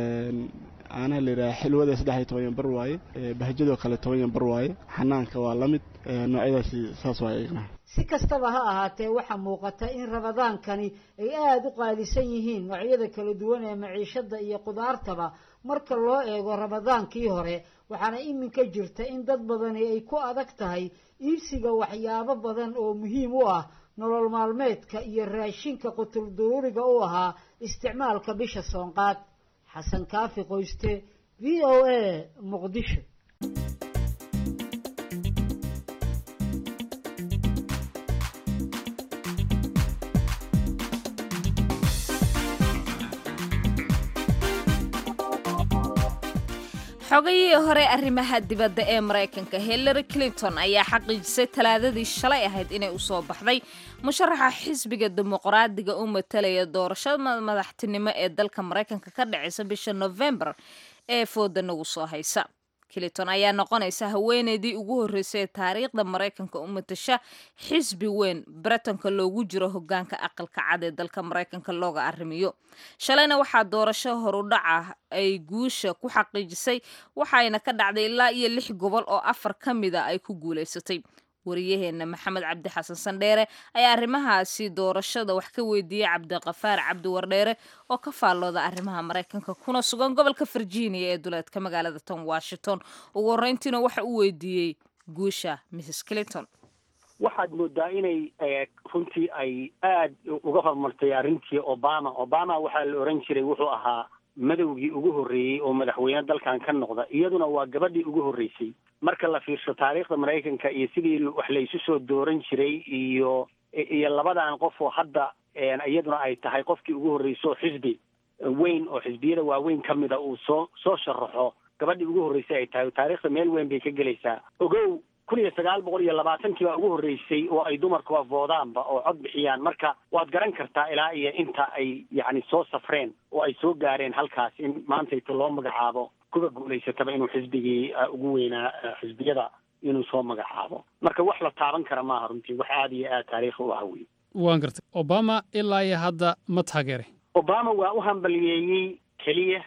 caanaha layidhaha xilwada saddex iyo toban iyo bar waaye bahjadoo kale toban iyo bar waaye xanaanka waa la mid noocyadaasi saas waaye iyagna si kastaba ha ahaatee waxaa muuqata in ramadaankani ay aada u qaalisan yihiin noocyada kala duwan ee maciishada iyo qudaartaba marka loo eego ramadaankii hore waxaana iminka jirta in dad badani ay ku adag tahay iibsiga waxyaabo badan oo muhiim u ah nolol maalmeedka iyo raashinka qutul duruuriga u ahaa isticmaalka bisha soonqaad xasan kaafi qoyste v o a muqdisho xogayihii hore arrimaha dibadda ee maraykanka hillary clinton ayaa xaqiijisay talaadadii shalay ahayd inay usoo baxday musharaxa xisbiga dimuqraadiga u matalaya doorashada madaxtinimo ee dalka maraykanka ka dhacaysa bisha novembar ee fooda nagu soo haysa clinton ayaa noqonaysa haweeneydii ugu horreysay ee taariikhda maraykanka u matasha xisbi weyn baritanka loogu jiro hogaanka aqalka cad ee dalka maraykanka looga arrimiyo shalayna waxaa doorasho horudhaca ay guusha ku xaqiijisay waxayna ka dhacday ilaa iyo lix gobol oo afar ka mida ay ku guulaysatay wariyaheena maxamed cabdi xasan sandheere ayaa arrimahaasi doorashada wax ka weydiiyey cabdiqafaar cabdi wardheere oo ka faallooda arrimaha maraykanka kuna sugan gobolka virginia ee duleedka magaalada ton washington ugu horreyntiina waxa uu weydiiyey guusha mrs clinton waxaad moodaa inay runtii ay aad uga horumartay arrintii obama obama waxaa la oran jiray wuxuu ahaa madowgii ugu horreeyey oo madaxweyne dalkan ka noqda iyaduna waa gabadhii ugu horreysay marka la fiirsho taariikhda maraykanka iyo sidii wax la isu soo dooran jiray iyo iyo labadan qof oo hadda iyaduna ay tahay qofkii ugu horreysay oo xisbi weyn oo xisbiyada waaweyn ka mida uu soo soo sharaxo gabadhii ugu horreysay ay tahay taariikhda meel weyn bay ka gelaysaa ogow kun iyo sagaal boqol iyo labaatankii baa ugu horreysay oo ay dumarku afoodaanba oo cod bixiyaan marka waad garan kartaa ilaa iyo inta ay yacni soo safreen oo ay soo gaareen halkaas in maantayta loo magacaabo kuwa guulaysataba inuu xisbigii ugu weynaa xisbiyada inuu soo magacaabo marka wax la taaban kara maaha runtii wax aada iyo aad taariikhi u ah wey waan gartay obama ilaa iyo hadda ma taageeray obama waa u hambaliyeeyey keliya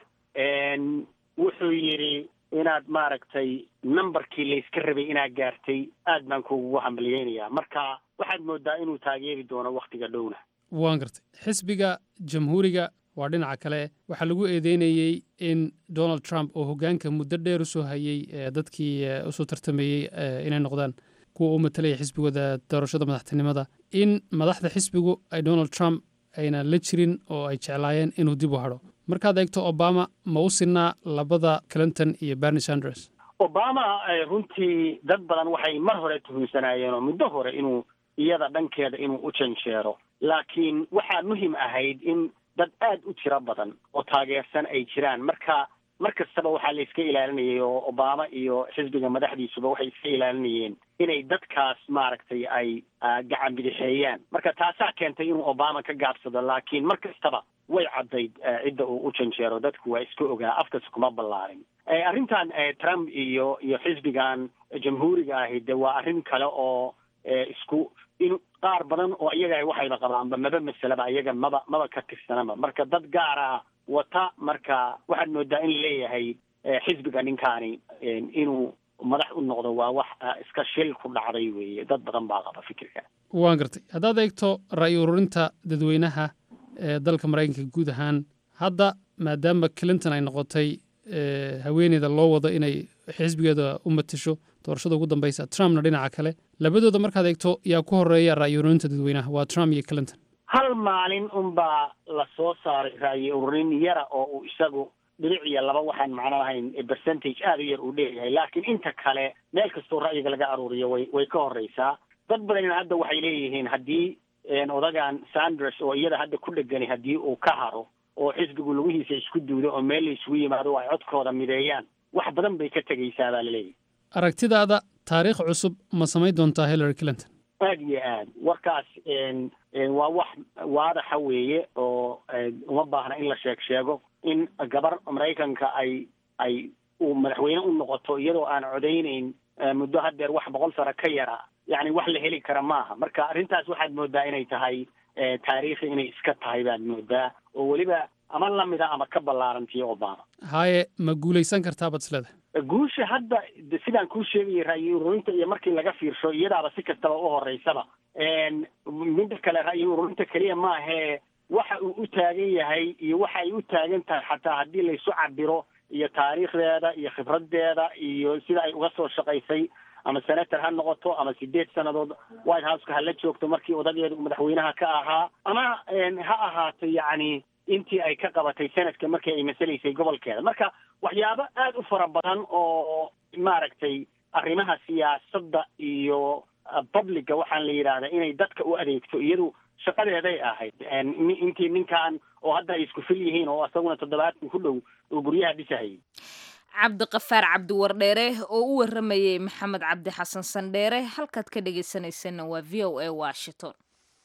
wuxuu yidhi inaad maaragtay numberkii layska rabay inaad gaartay aad baan kuugu hambaliyeynayaa marka waxaad moodaa inuu taageeri doono wakhtiga dhowna waan gartay xisbiga jamhuuriga waa dhinaca kale waxaa lagu eedeynayey in donald trump oo hoggaanka muddo dheer u soo hayey dadkii usoo tartamayey inay noqdaan kuwa u matalaya xisbigooda doorashada madaxtinimada in madaxda xisbigu ay donald trump ayna la jirin oo ay jeclaayeen inuu dib u hadho markaad eegto obama ma u sinaa labada clinton iyo bernie sanders obama runtii dad badan waxay mar hore tuhumsanaayeen oo muddo hore inuu iyada dhankeeda inuu u janjeero laakiin waxaa muhim ahayd in dad aad u tiro badan oo taageersan ay jiraan marka mar kastaba waxaa la iska ilaalinayay oo obama iyo xisbiga madaxdiisuba waxay iska ilaalinayeen inay dadkaas maaragtay ay gacan bidixeeyaan marka taasaa keentay inuu obama ka gaabsado laakiin mar kastaba way caddayd cidda uu u janjeero dadku waa iska ogaa afkas kuma ballaarin arrintan trump iyo iyo xisbigan jamhuuriga ahi de waa arrin kale oo isku in qaar badan oo iyaga waxayba qabaanba maba masalaba iyaga maba maba ka tirsanaba marka dad gaar ah wata marka waxaad moodaa in leeyahay xisbiga ninkaani inuu madax u noqdo waa wax iska shil ku dhacday weeye dad badan baa qaba fikirka waan gartay haddaad eegto ra'yi ururinta dadweynaha ee dalka maraykanka guud ahaan hadda maadaama clinton ay noqotay haweeneyda loo wado inay xisbigeeda u matasho doorashada ugu dambeysa trumpna dhinaca kale labadooda markaad eegto yaa ku horeeya ra'yi ururinta dadweynaha waa trump iyo clinton hal maalin unbaa la soo saaray ra'yi ururin yara oo uu isagu dhinac iyo laba waxaan macno lahayn percentage aada u yar uu leeyahay laakiin inta kale meel kastoo ra'yiga laga aruuriyo way way ka horreysaa dad badanina hadda waxay leeyihiin haddii odagan sanders oo iyada hadda ku dhegani haddii uu ka haro oo xisbigu lugihiisa isku duudo oo meel la isugu yimaado oo ay codkooda mideeyaan wax badan bay ka tegaysaa baa laleeyahy aragtidaada taariikh cusub ma samayn doontaa hillary clinton aad iyo aad warkaas waa wax waadaxa weeye oo uma baahna in la sheeg sheego in gabar maraykanka ay ay uu madaxweyne u noqoto iyadoo aan codaynayn muddo haddeer wax boqol sano ka yara yacni wax la heli kara maaha marka arrintaas waxaad moodaa inay tahay taariikhi inay iska tahay baad moodaa oo weliba ama lamida ama ka ballaarantii obama haye ma guulaysan kartaa bad isleda guusha hadda sidaan kuu sheegayay ra'yi ururinta iyo markii laga fiirsho iyadaaba si kastaba u horeysaba midda kale ra'yi ururinta keliya maahee waxa uu u taagan yahay iyo waxa ay u taagan tahay xataa haddii laysu cabiro iyo taariikhdeeda iyo khibraddeeda iyo sida ay uga soo shaqaysay ama senator ha noqoto ama sideed sannadood white houseka hala joogto markii odageedu madaxweynaha ka ahaa ama ha ahaato yacni intii ay ka qabatay sanadka markii ay masalaysay gobolkeeda marka waxyaabo aada u fara badan oo maaragtay arrimaha siyaasadda iyo publica waxaan la yidhaahdaa inay dadka u adeegto iyadu shaqadeeday ahayd intii ninkan oo hadda ay isku fil yihiin oo isaguna toddobaadkan ku dhow uu guryaha dhisahayay cabdiqafaar cabdiwardheere oo u waramayey maxamed cabdi xasan sandheere halkaad ka dhegaysanaysanna waa v o a washington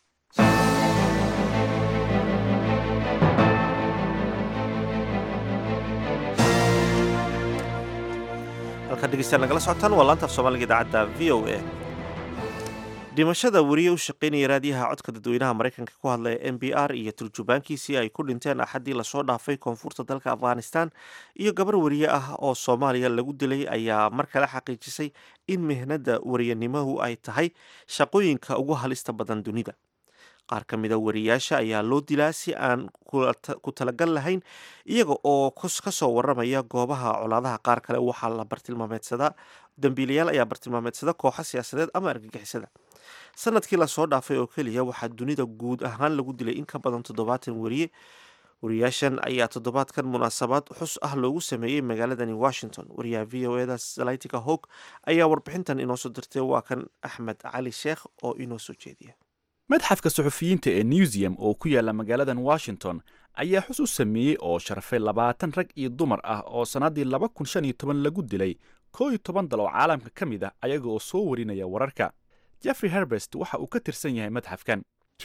halkaad dhegeystaan nagala socotaan waa laanta af soomaaliga idaacadda v o a dhimashada weriye u shaqaynaya raadiyaha codka dadweynaha maraykanka ku hadlaya m b r iyo turjubaankiisii ay ku dhinteen axaddii lasoo dhaafay koonfurta dalka afghanistan iyo gabar weriye ah oo soomaaliya lagu dilay ayaa mar kale xaqiijisay in mihnada weriyanimahu ay tahay shaqooyinka ugu halista badan dunida qaar ka mida wariyaasha ayaa loo dilaa si aan ku talagal lahayn iyaga oo ka soo waramaya goobaha colaadaha qaar kale waxaa la bartilmaameedsadaa dambiilayaal ayaa bartilmaameedsada kooxa siyaasadeed ama argagixisada sanadkii lasoo dhaafay oo keliya waxaa dunida guud ahaan lagu dilay in ka badan toddobaatan weriye wariyaashan ayaa toddobaadkan munaasabad xus ah loogu sameeyey magaaladani washington wariyaha v o eda salaytika hog ayaa warbixintan inoo soo dirtay waa kan axmed cali sheekh oo inoo soo jeediya madxafka suxufiyiinta ee newsium oo ku yaala magaaladan washington ayaa xus u sameeyey oo sharfay labaatan rag iyo dumar ah oo sannaddii laba kun shan iyo toban lagu dilay koo iyo toban dal oo caalamka ka mid ah ayaga oo soo warinaya wararka jeffrey herbest waxa uu ka tirsan yahay madxafkan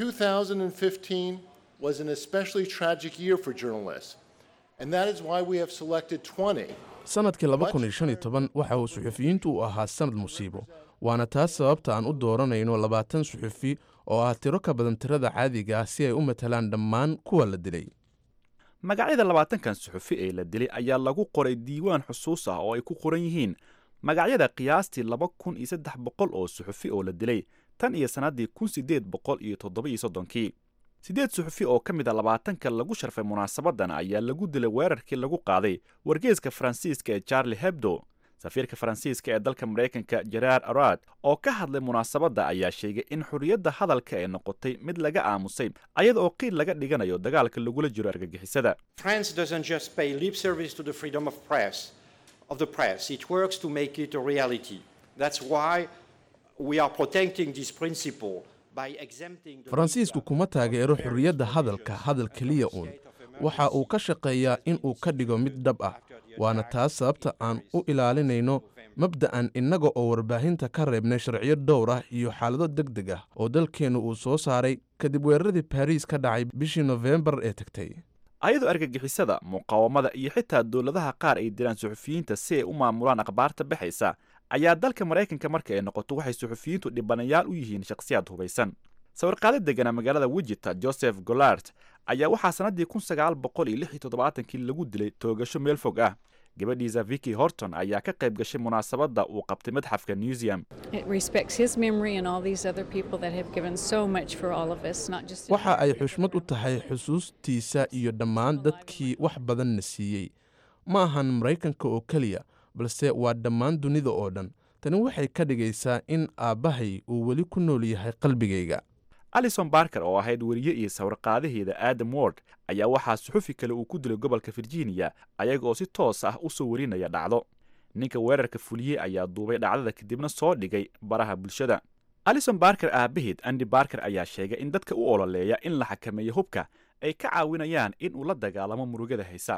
was an especially tragic year for journalists, and that is why we have selected 20. sanadkii laba kun iyo shan iyo toban waxa uu suxufiyiintu u ahaa sanad musiibo waana taas sababta aan u dooranayno labaatan suxufi oo ah tiro ka badan tirada caadiga ah si ay u matalaan dhammaan kuwa la dilay magacyada labaatankan suxufi ee la dilay ayaa lagu qoray diiwaan xusuus ah oo ay ku qoran yihiin magacyada qiyaastii laba kun iyo saddex boqol oo suxufi oo la dilay tan iyo sannaddii kun siddeed boqol iyo toddoba iyo soddonkii siddeed suxufi oo ka mid a labaatanka lagu sharfay munaasabadan ayaa lagu dilay weerarkii lagu qaaday wargeeska faransiiska ee charlie hebdo safiirka faransiiska ee dalka maraykanka jeraar arad oo ka hadlay munaasabadda ayaa sheegay in xorriyadda hadalka ay noqotay mid laga aamusay ayada oo qiil laga dhiganayo dagaalka lagula jiro argagixisada France doesn't just pay lip service to the freedom of press of the press it works to make it a reality that's why we are protecting this principle faransiisku kuma taageero xorriyadda hadalka hadal keliya uun waxa uu ka shaqeeyaa in uu ka dhigo mid dhab ah waana taas sababta aan u ilaalinayno mabda'an innaga oo warbaahinta ka reebnay sharciyo dhowr ah iyo xaalado deg deg ah oo dalkeennu uu soo saaray kadib weeraradii baariis ka dhacay bishii nofembar ee tagtay ayadoo argagixisada muqaawamada iyo xitaa dowladaha qaar ay dilaan suxufiyiinta si ay u maamulaan akhbaarta baxaysa ayaa dalka maraykanka marka ay noqoto waxay suxufiyiintu dhibanayaal u yihiin shakhsiyaad hubaysan sawirqaado degana magaalada wijita joseph golart ayaa waxaa sannaddii kun sagaal boqol iyo lix iyo toddobaatankii lagu dilay toogasho meel fog ah gabadhiisa vicky horton ayaa ka qayb gashay munaasabadda uu qabtay madxafka newsium waxa ay xushmad u tahay xusuustiisa iyo dhammaan dadkii wax badanna siiyey ma ahan maraykanka oo keliya balse waa dhammaan dunida oo dhan tani waxay ka dhigaysaa in aabbahay uu weli ku nool yahay qalbigayga alison barker oo ahayd weriye iyo sawirqaadaheeda adam word ayaa waxaa suxufi kale uu ku dilay gobolka virginia ayaga oo si toos ah u soo warinaya dhacdo ninka weerarka fuliyey ayaa duubay dhacdada kadibna soo dhigay baraha bulshada alison barker aabaheed andi barker ayaa sheegay in dadka u ololeeya in la xakameeyo hubka ay ka caawinayaan in uu la dagaalamo murugada haysa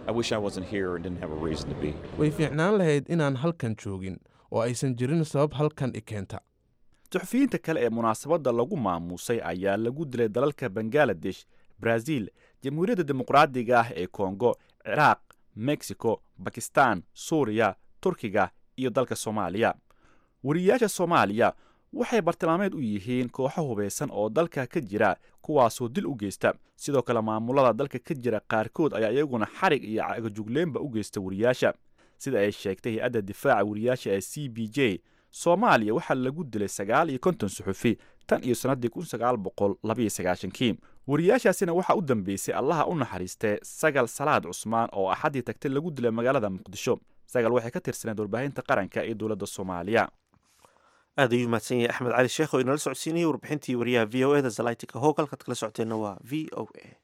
way fiicnaan lahayd inaan halkan joogin oo aysan jirin sabab halkan i keenta suxufiyiinta kale ee munaasabadda lagu maamuusay ayaa lagu dilay dalalka bangaladesh brazil jamhuuriyadda dimuqraadiga ah ee kongo ciraaq mexico bakistan suuriya turkiga iyo dalka soomaaliya wariyayaasha soomaaliya waxay bartilmaameed u yihiin kooxo hubaysan oo dalka ka jira kuwaasoo dil u geysta sidoo kale maamulada dalka ka jira qaarkood ayaa iyaguna xarig iyo cagajugleenba u geysta wariyaasha sida ay sheegtay hay-adda difaaca wariyaasha ee c b j soomaaliya waxaa lagu dilay sagaal iyo konton suxufi tan iyo sannaddii kun sagaal boqol labaiyo sagaashankii wariyaashaasina waxaa u dambeysay allaha u naxariistee sagal salaad cusmaan oo axaddii tagtay lagu dilay magaalada muqdisho sagal waxay ka tirsaneed warbaahinta qaranka ee dowladda soomaaliya aad ayuu mahadsan yahay axmed cali sheekh oo inala socodsiinayay warbixintii wariyaha v o eda zalaytika hoog halkaad kala socoteenna waa v o a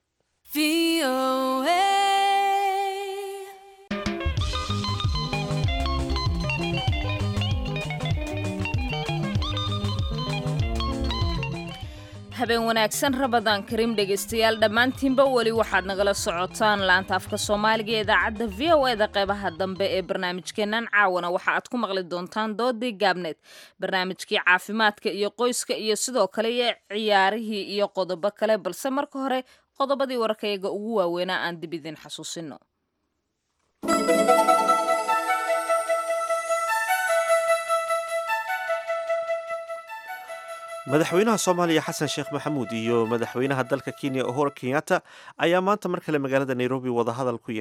habeen wanaagsan rabadaan kariim dhegaystayaal dhammaantiinba weli waxaad nagala socotaan laanta afka soomaaliga ee idaacadda v o eda qeybaha dambe ee barnaamijkeennan caawana waxa aad ku maqli doontaan doodii gaabneed barnaamijkii caafimaadka iyo qoyska iyo sidoo kale iyo ciyaarihii iyo qodobo kale balse marka hore qodobadii wararkayaga ugu waaweynaa aan dib idin xasuusino madaxweynaha soomaaliya xasan sheekh maxamuud iyo madaxweynaha dalka kenya uhuru kenyatta ayaa maanta mar kale magaalada nairobi wadahadal ku yeeshay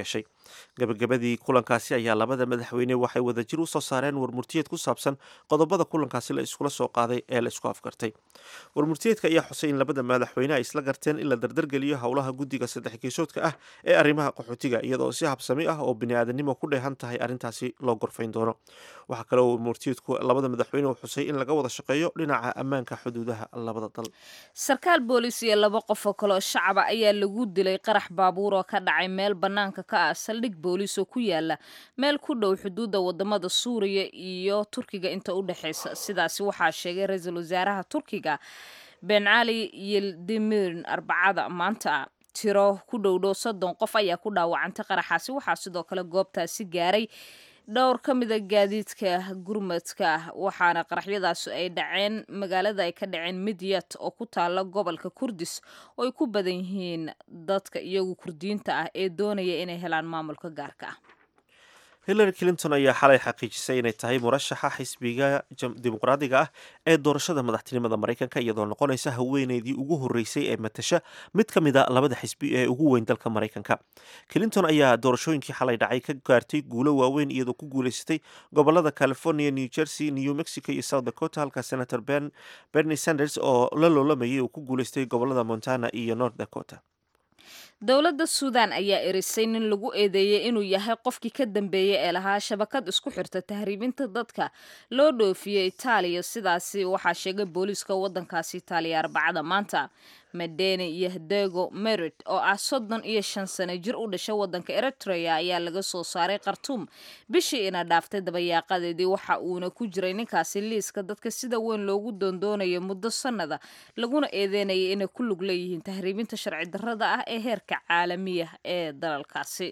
gabagabadii kulankaasi ayaa labada madaxweyne waxay wadajir u soo saareen warmurtiyeed ku saabsan qodobada kulankaasi la iskula soo qaaday ee la isku afgartay warmurtiyeedka ayaa xusay in labada madaxweyne ay isla garteen in la dardargeliyo howlaha guddiga saddex geesoodka ah ee arrimaha qaxootiga iyadoo si habsami ah oo bini-aadanimo ku dheehan tahay arrintaasi loo gorfayn doono waxaa kale oo warmurtiyeedku labada madaxweyne uu xusay in laga wada shaqeeyo dhinaca ammaanka xuduudaha labada dal sarkaal boolis iyo laba qof oo kale oo shacaba ayaa lagu dilay qarax baabuur oo ka dhacay meel bannaanka ka ah saldhig boolis oo ku yaala meel ku dhow xuduudda wadamada suuriya iyo turkiga inta u dhexeysa sidaasi waxaa sheegay ra-iisul wasaaraha turkiga ben cali yildimirn arbacada maanta tiro ku dhowdhow soddon qof ayaa ku dhaawacantay qaraxaasi waxaa sidoo kale goobtaasi gaaray dhowr ka mida gaadiidka gurmadka waxaana qaraxyadaasi ay dhaceen magaalada ay ka dhaceen midyat oo ku taala gobolka kurdis oo ay ku badan yihiin dadka iyagu kurdiyiinta ah ee doonaya inay helaan maamulka gaarka ah hillary clinton ayaa xalay xaqiijisay inay tahay murashaxa xisbiga dimuqraadiga ah ee doorashada madaxtinimada maraykanka iyadoo noqonaysa haweeneydii ugu horreysay ee matasha mid ka mid a labada xisbi ee ugu weyn dalka maraykanka clinton ayaa doorashooyinkii xalay dhacay ka gaartay guulo waaweyn iyadoo ku guuleysatay gobolada california new jersey new mexico iyo south dakota halka senator bernie sanders oo la loolamayay uu ku guuleystay gobolada montana iyo north dakota dowladda suudan ayaa erisay nin lagu eedeeyey inuu yahay qofkii ka dambeeyey ee lahaa shabakad isku xirta tahriibinta dadka loo dhoofiyey itaaliya sidaasi waxaa sheegay booliiska waddankaasi itaaliya arbacada maanta medeni iyo hadego merit oo ah soddon iyo shan sano jir u dhashay waddanka eritrea ayaa laga soo saaray khartuum bishii ina dhaaftay dabayaaqadeedii waxa uuna ku jiray ninkaasi liiska dadka sida weyn loogu doondoonayo muddo sannada laguna eedeynayay inay ku lug leeyihiin tahriibinta sharci darrada ah ee heerka caalamiya ee dalalkaasi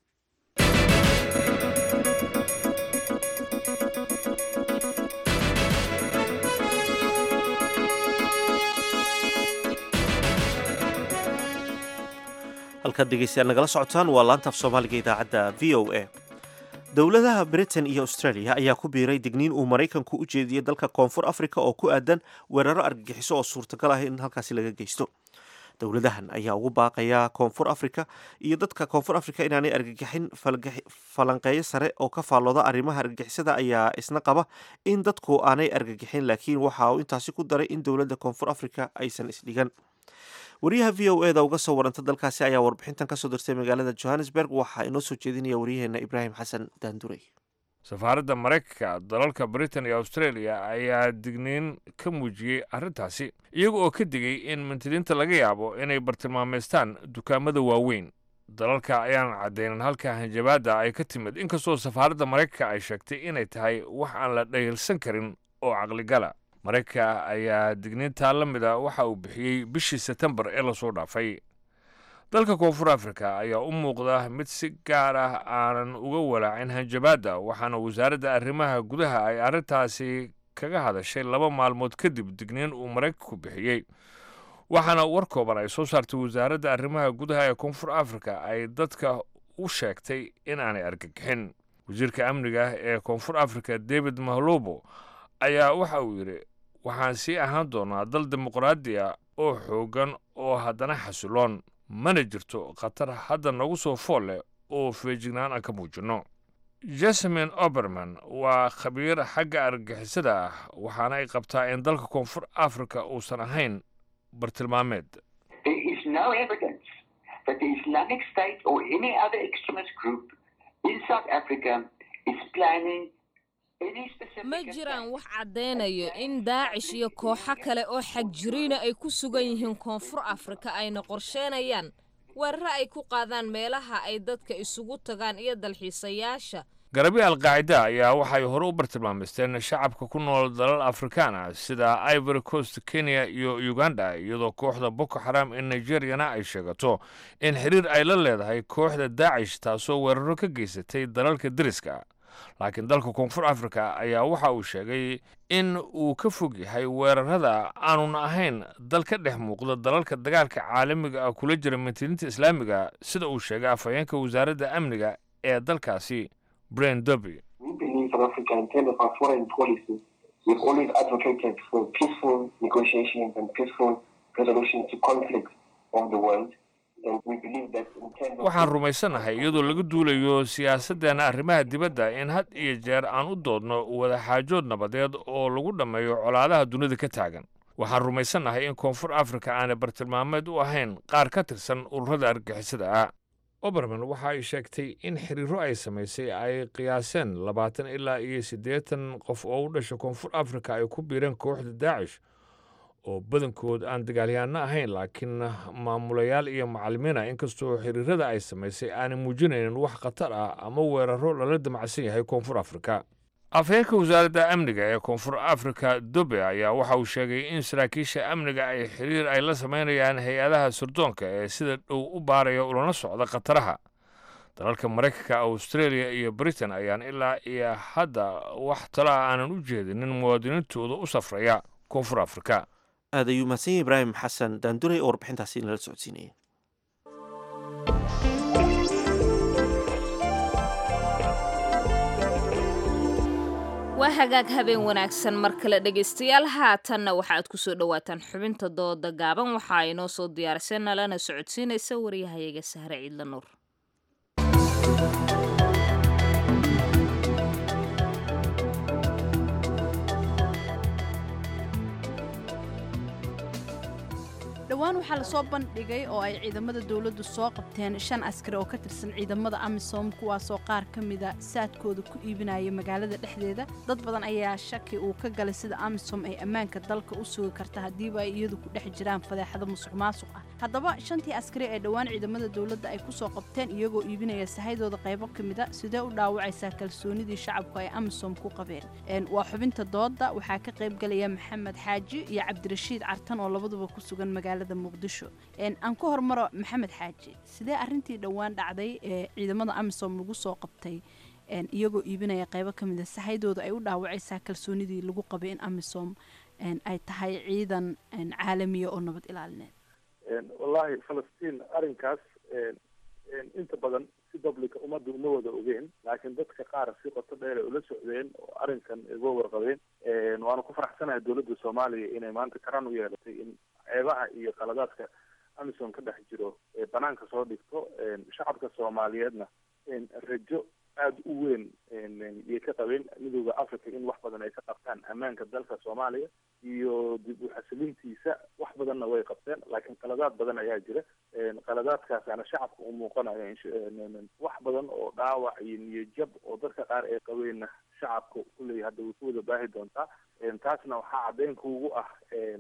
halkaad dhegeystayaal nagala socotaan waa laantaaf soomaaliga idaacadda v o a dowladaha britain iyo australia ayaa ku biiray digniin uu maraykanku u jeediyey dalka koonfur africa oo ku aadan weeraro argagixiso oo suurtagal ah in halkaasi laga geysto dowladahan ayaa ugu baaqaya koonfur africa iyo dadka koonfur africa inaanay argagixin falanqeeyo sare oo ka faallooda arrimaha argagixisada ayaa isna qaba in dadku aanay argagixin laakiin waxa uu intaasi ku daray in dowladda koonfur africa aysan isdhigan wariyaha v o eda uga soo waranta dalkaasi ayaa warbixintan kasoo dirtay magaalada johannesburg waxaa inoo soo jeedinaya waryaheena ibraahim xasan daanduray safaaradda maraykanka dalalka britain iyo australia ayaa digniin ka muujiyey arrintaasi iyaga oo ka digay in mintidiinta laga yaabo inay bartilmaameystaan dukaamada waaweyn dalalka ayaan caddaynin halka hanjabaadda ay ka timid inkastoo safaaradda maraykanka ay sheegtay inay tahay wax aan la dhayilsan karin oo caqligala maraykanka ayaa digniintaa la mida waxa uu bixiyey bishii setembar ee lasoo dhaafay dalka koonfur africa ayaa u muuqda mid si gaar ah aanan uga walaacin hanjabaadda waxaana wasaaradda arrimaha gudaha ay arrintaasi kaga hadashay laba maalmood kadib digniin uu maraykanku bixiyey waxaana war kooban ay soo saartay wasaaradda arrimaha gudaha ee koonfur africa ay dadka u sheegtay in aanay argagixin wasiirka amniga ee koonfur africa david mahlobo ayaa waxa uu yidhi waxaan sii ahaan doonaa dal dimuqraadi ah oo xooggan oo haddana xasiloon mana jirto khatar hadda nagu soo fool leh oo feejignaan aan ka muujinno jasmin oberman waa khabiir xagga argagixisada ah waxaana ay qabtaa in dalka koonfur africa uusan ahayn bartilmaameed ma jiraan wax caddaynayo in daacish iyo kooxo kale oo xagjiriina ay ku sugan yihiin koonfur afrika ayna qorsheenayaan weeraro ay ku qaadaan meelaha ay dadka isugu tagaan iyo dalxiisayaasha garabyo alqaacida ayaa waxay hore u bartilmaameysteen shacabka ku nool dalal afrikaan ah sida ivory coast kenya iyo uganda iyadoo kooxda boko xaram ee nigeriyana ay sheegato in xiriir ay la leedahay kooxda daacish taasoo weeraro ka geysatay dalalka deriska laakiin dalka koonfur africa ayaa waxa uu sheegay in uu ka fog yahay weerarada aanun ahayn dal ka dhex muuqda dalalka dagaalka caalamiga ah kula jira mintidiinta islaamiga sida uu sheegay afhayeenka wasaaradda amniga ee dalkaasi bren doby waxaan rumaysanahay iyadoo laga duulayo siyaasaddeena arrimaha dibadda in had iyo jeer aan u doodno wadaxaajood nabadeed oo lagu dhammeeyo colaadaha dunida ka taagan waxaan rumaysanahay in koonfur afrika aanay bartilmaameed u ahayn qaar ka tirsan ururada argagixisada ah oberman waxa ay sheegtay in xiriiro ay samaysay ay qiyaaseen labaatan ilaa iyo siddeetan qof oo u dhasha koonfur afrika ay ku biireen kooxda daacish oo badankood aan dagaalyahanno ahayn laakiin maamulayaal iyo macallimiina inkastoo xiriirada ay samaysay aanay muujinaynin wax khatar ah ama weeraro lala damacsan yahay koonfur afrika afhayeenka wasaaradda amniga ee koonfur afrika dobe ayaa waxa uu sheegay in saraakiisha amniga ay xiriir ay la samaynayaan hay-adaha sirdoonka ee sida dhow u baaraya ulana socda khataraha dalalka maraykanka australia iyo britain ayaan ilaa iyo hadda wax talo ah aanan u jeedinin muwaadiniintooda u safraya koonfur afrika aad ayuu mahadsan yahay ibraahim xasan daanduray oo warbixintaasi nala socodsiinaya waa hagaag habeen wanaagsan mar kale dhegaystayaal haatanna waxaaad ku soo dhowaataan xubinta dooda gaaban waxaa inoo soo diyaarisay nalana socodsiinaysa waryahayaga sahre ciidla nuur dhowaan waxaa lasoo bandhigay oo ay ciidamada dowladdu soo qabteen shan askari oo ka tirsan ciidamada amisom kuwaasoo qaar ka mida saadkooda ku iibinaya magaalada dhexdeeda dad badan ayaa shaki uu ka galay sida amisom ay ammaanka dalka u sugi karta haddiiba ay iyadu ku dhex jiraan fadeexado musuq maasuq ah haddaba shantii askari ee dhowaan ciidamada dowladda ay ku soo qabteen iyagoo iibinaya sahaydooda qaybo ka mida sidee u dhaawacaysaa kalsoonidii shacabku ay amisom ku qabeen waa xubinta dooda waxaa ka qayb galaya maxamed xaaji iyo cabdirashiid cartan oo labaduba ku sugan magaalada muqdisho aan ku hormaro maxamed xaaji sidee arintii dhowaan dhacday ee ciidamada amisom lagu soo qabtay iyagoo iibinaya qaybo ka mida sahaydooda ay u dhaawacaysaa kalsoonidii lagu qabay in amisom ay tahay ciidan caalamiya oo nabad ilaalineed wallaahi falastiin arrinkaas inta badan si publica ummadda uma wada ogeen laakiin dadka qaar si qoto dheer ay ula socdeen oo arrinkan uga warqabeen waanu ku faraxsanahay dowladda soomaaliya inay maanta karaan u yeelatay in ceebaha iyo qaladaadka amisom ka dhex jiro ee banaanka soo dhigto shacabka soomaaliyeedna rajo aada u weyn yay ka qabeen midooda africa in wax badan ay ka qabtaan ammaanka dalka soomaaliya iyo dib u xasilintiisa wax badanna way qabteen laakiin qaladaad badan ayaa jira qaladaadkaasaana shacabka u muuqanayo wax badan oo dhaawac iyo niyajab oo dadka qaar ay qabeenna shacabka kulley hadda way ku wada baahi doontaa taasna waxaa caddeyn kuugu ah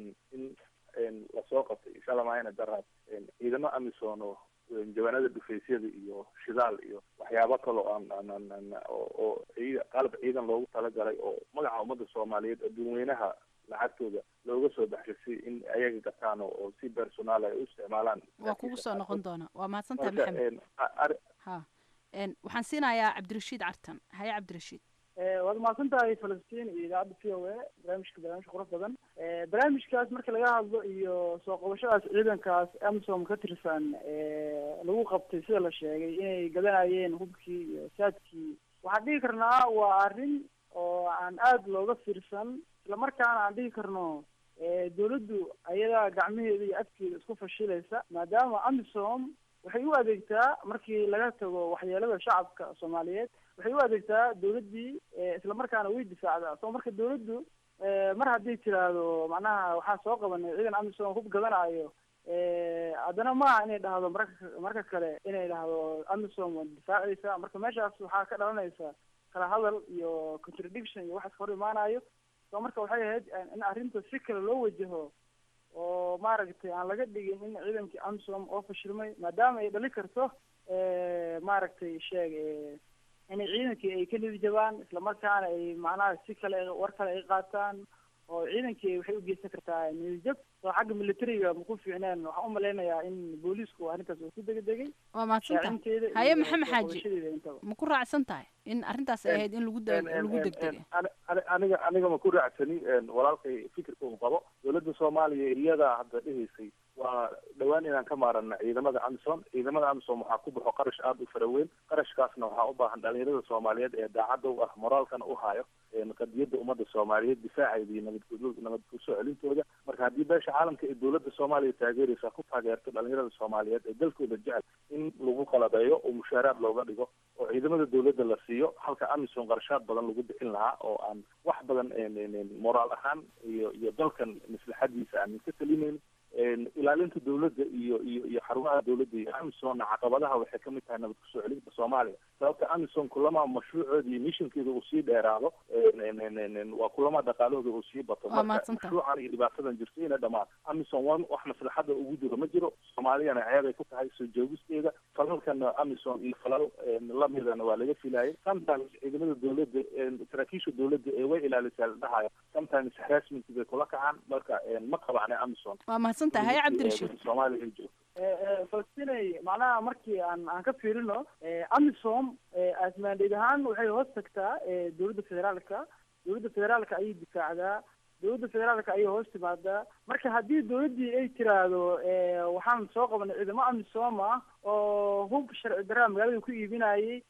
in lasoo qabtay shalamayna daraad ciidamo amisom oo jawaanada dhufaysyada iyo shidaal iyo waxyaabo kaloo aan oo qalab ciidan loogu talagalay oo magaca ummadda soomaaliyeed adduunweynaha lacagtooda looga soo baxshay in ayaga gataan oo si personaal ay u isticmaalaan waa kugu soo noqon doona waa mahadsantahay maxamed ha waxaan siinayaa cabdirashiid cartan haye cabdirashiid waad mahadsan tahay falastiin iyo idaacadda v o a barnaamijka barnaamij qurux badan barnaamijkaas marka laga hadlo iyo soo qabashadaas ciidankaas amisom ka tirsan lagu qabtay sida la sheegay inay gadanayeen hubkii iyo saadkii waxaan dhihi karnaa waa arrin oo aan aada looga fiirsan islamarkaana aan dhihi karno dawladdu ayadaa gacmaheeda iyo afkeeda isku fashilaysa maadaama amisom waxay u adeegtaa markii laga tago waxyeelada shacabka soomaaliyeed waxay u adeegtaa dawladdii islamarkaana way difaacdaa so marka dawladdu mar haddii tiraahdo macnaha waxaa soo qabanay ciidan amisom hub gadanayo haddana maaha inay dhahdo marka marka kale inay dhahdo amisom waa difaacaysa marka meeshaas waxaa ka dhalanaysa kala hadal iyo contradiction iyo waxaas hor imaanayo so marka waxay ahayd in arrinta si kale loo wajaho oo maaragtay aan laga dhigin in ciidankii amisom oo fashilmay maadaama ay dhali karto maaragtay sheeg inay ciidankii ay ka nidijabaan islamarkaana ay macnaha si kale war kale ay qaataan oo ciidankii waxay u geysan kartaa nidijab oo xagga militariga ma ku fiicneen waxaan u malaynayaa in booliisku arrintaas uu ku degdegay waa mahadsantahay haye maxamed xaaji ma ku raacsan tahay in arrintaas ay ahayd in lagu lagu degdegay aniga aniga ma ku raacsani walaalkay fikirka uu qabo dowladda soomaaliya iyadaa hadda dhehaysay waa dhowaan inaan ka maarana ciidamada amisom ciidamada amisom waxaa ku baxo qarash aada u fara weyn qarashkaasna waxaa u baahan dhalinyarada soomaaliyeed ee daacadda u ah moraalkana u hayo qadiyadda ummadda soomaaliyeed difaaceeda iyo nabad nabad kusoo celintooda marka haddii beesha caalamka ee dowladda soomaaliya taageeraysa ku taageerto dhalinyarada soomaaliyeed ee dalkooda jecel in lagu qalabeeyo oo mushaaraad looga dhigo oo ciidamada dowladda la siiyo halka amisom qarashaad badan lagu bixin lahaa oo aan wax badan moraal ahaan iyo iyo dalkan maslaxadiisa aanan ka talineyn ilaalinta dowladda iyo iyo iyo xarumaha dowladda iyo amisomna caqabadaha waxay kamid tahay nabad kusoo celinta soomaaliya sababta amisom kulama mashruucooda iyo missionkeeda uu sii dheeraado waa kulama dhaqaalahooda uu sii bato Waa marka mahadsantahay. mashruucan iyo dhibaatadan jirto ina dhamaan amisom waa wax maslaxada ugu jiro ma jiro soomaaliyana ceebay ku tahay soo joogisteeda falalkana amisom iyo falal lamidana waa laga filayay sometimes ciidamada dowladda saraakiisha dowladda ee way ilaalisaa la dhahayo sometimes harassment bay kula kacaan marka ma qabacne amisom waa mahadsantahay haye cabdirashiid soomaaliya ay joogto falastinay macnaha markii aan aan ka fiirino amisom asmaandheed ahaan waxay hoos tagtaa dowladda federaalka dowladda federaalka ayay difaacdaa dowladda federaalka ayay hoos timaadaa marka haddii dowladdii ay tiraahdo waxaan soo qabanay ciidamo amisom ah oo hub sharci daraa magaalada ku iibinayay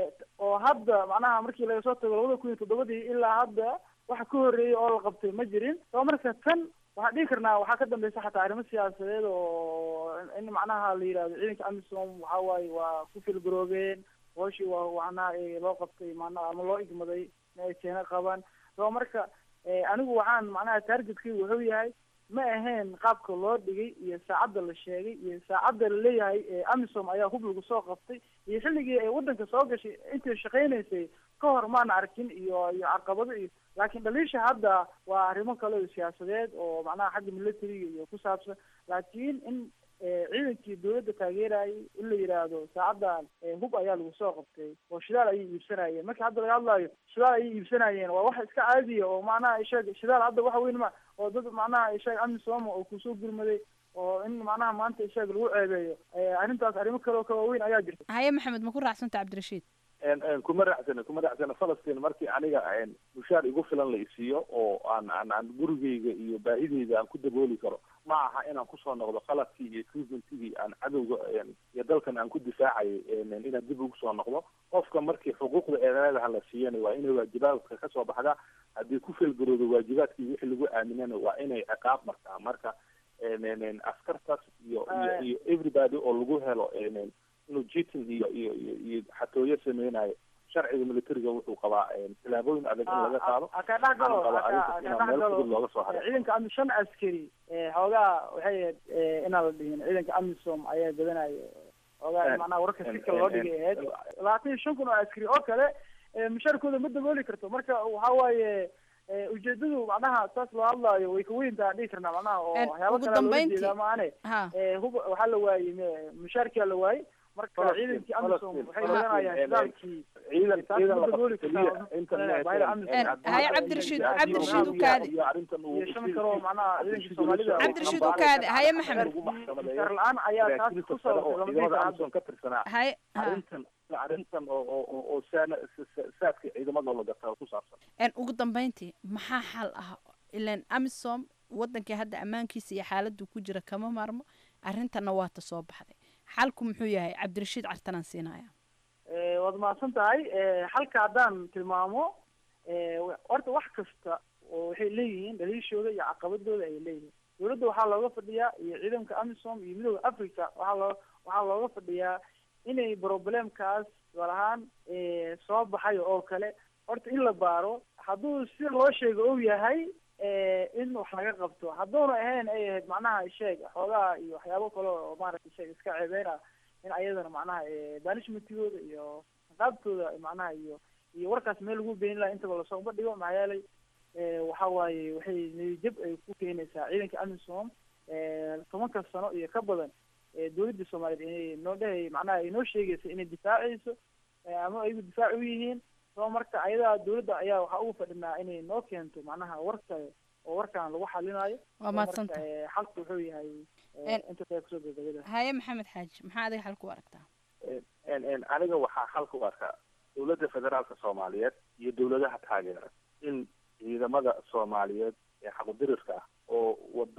oo hadda macnaha markii laga soo tago labada kun iyo toddobadii ilaa hadda waxa ka horreeyay oo la qabtay ma jirin soo marka tan waxaan dhihi karnaa waxaa ka dambeysa xataa arrimo siyaasadeed oo in macnaha la yidhahdo ciidanka amisom waxa waaye waa ku filgaroobeen hooshii waa macnaha eh, loo qabtay macnaha ama loo igmaday in ay keena qabaan soo marka eh, anigu waxaan macnaha targetkaygu wuxuu yahay ma ahayn qaabka loo dhigay iyo saacadda la sheegay iyo saacadda la leeyahay eh, amisom ayaa hub lagu soo qabtay iyo xilligii ay waddanka soo gashay intay shaqaynaysay ka hor maana arkin iyo iyo caqabado iyo laakiin dhaliisha hadda waa arrimo kale oo siyaasadeed oo macnaha xagga militariga iyo ku saabsan laakiin in eh, ciidankii dowladda taageerayay in la yidhaahdo saacaddan eh, hub ayaa lagu soo qabtay oo shidaal ayay iibsanayeen marka hadda laga hadlayo shidaal ayay iibsanayeen waa wax iska caadiya oo macnaha isheeg shidaal hadda waxa weyn ma oo dad macnaha isheeg amisom oo kusoo gurmaday oo in macnaha maanta isheeg lagu ceebeeyo eh, arrintaas arrimo kale oo ka waaweyn ayaa jirta haye maxamed ma ku raacsanta cabdirashiid En- en kuma raacsana kuma raacsana falastiin markii aniga en mushaar igu filan la isiiyo oo aan aan aan gurigeyga iyo baahideyda aan ku dabooli karo ma aha inaan kusoo noqdo qaladkii iyo equipmentigii aan cadowga en, iyo dalkan aan ku difaacayay en- inaan dib ugu soo noqdo qofka markii xuquuqda eedaadaha la siiyana waa inay waajibaadka kasoo baxdaa haddii ku feelgaroodo waajibaadkii wixii lagu aaminana waa inay ciqaab martaa marka en- en- en, askartaas iyo iyo iyo everybody oo lagu helo en- en, inuu jitin iyo iyo iyo iyo xatooyo sameynayo sharciga militariga wuxuu qabaa tilaabooyin adag in laga qaado ka dhex galo Waxaan qabaa ka- arrintaas ka inaan dhex meel galo fudud looga soo haray ciidanka ami shan askari eh, xoogaa waxay ahayd eh, inaan la dhihin ciidanka amisom ayaa badanaya xoogaa En- macnaha wararka si en- kale loo en- dhigay en- ahayd labaatan iyo shan kun oo askari oo kale eh, mushaarkooda ma dabooli karto marka waxa waaye eh, ujeedadu macnaha saas loo hadlaayo way ka weyn tahay dhihi karnaa macnaha oo En, waxyaabo ugu kale loola dambeyntii- jeedaa maane ha eh, hub waxaa la waayey me- mushaarkia la waayey marka Falastiin, ciidankii amisom Falastiin, waxay Falastiin, wadanayaan en- shidaalkii ciidan taas ciidan ma la dabooli qabto kartaa keliya internet baahida amisom En, haye cabdirashiid cabdirashiid u kaadi iyo arrintan uu iyo shan kale oo macnaha ciidankii soomaalida cabdirashiid u kaadi haye maxamed mushaar la-aan ayaa taas ku sababtay lama dhihi ciidamada karo amisom ka tirsanaa haye ha arrintan arrintan oo oo oo- oo saana sa- saadka ciidamada la gataa ku saabsan En, ugu dambeyntii maxaa xal ah ilan amisom wadankii hadda ammaankiisa iyo xaaladdu ku jira kama maarmo arrintanna waa ta soo baxday xalku muxuu yahay cabdirashiid cartanaan siinaya Eh, waad mahadsan tahay Eh, halka haddaan tilmaamo eh, wa- horta wax kasta oo waxay leeyihiin dhaliishooda iyo caqabadooda ay leeyihiin dowladda waxaa looga fadhiyaa iyo ciidanka amisom iyo midooda africa waxaa loo waxaa looga fadhiyaa inay problemkaas gaar ahaan eh, soo baxay oo kale horta in la baaro hadduu sida loo sheego ou yahay eh, in wax laga qabto hadduuna ahayn ay ahayd macnaha sheeg xoogaha iyo waxyaabo kale oo maaragtay sheeg iska ceebeyna in ayadana macnaha eh, banishmentigooda iyo qaabtooda macnaha iyo iyo warkaas meel lagu beenin laha intaba lasoo bandhigo maxaa yeelay eh, waxa waaye waxay niyadjab ay ku keenaysaa ciidanka amisom eh, tobanka sano iyo ka badan eh, dowladda soomaaliyeed inay noo dhahay macnaha ay noo sheegaysa inay difaacayso eh, ama ayagu difaac u yihiin soo marka ayadaa dowladda ayaa waxaa ugu fadhinaa inay noo keento macnaha warka oo warkan lagu xalinayo Waa Soo mahadsantahay. marka, eh, xalku wuxuu yahay eh, En- inta kale kusoo gabagabada haye maxamed xaaji maxaa adiga xal ku aragtaa En- en aniga waxaa xalka u arkaa dowladda federaalka soomaaliyeed iyo dowladaha taageera in ciidamada soomaaliyeed ee xaqudirirka ah oo wada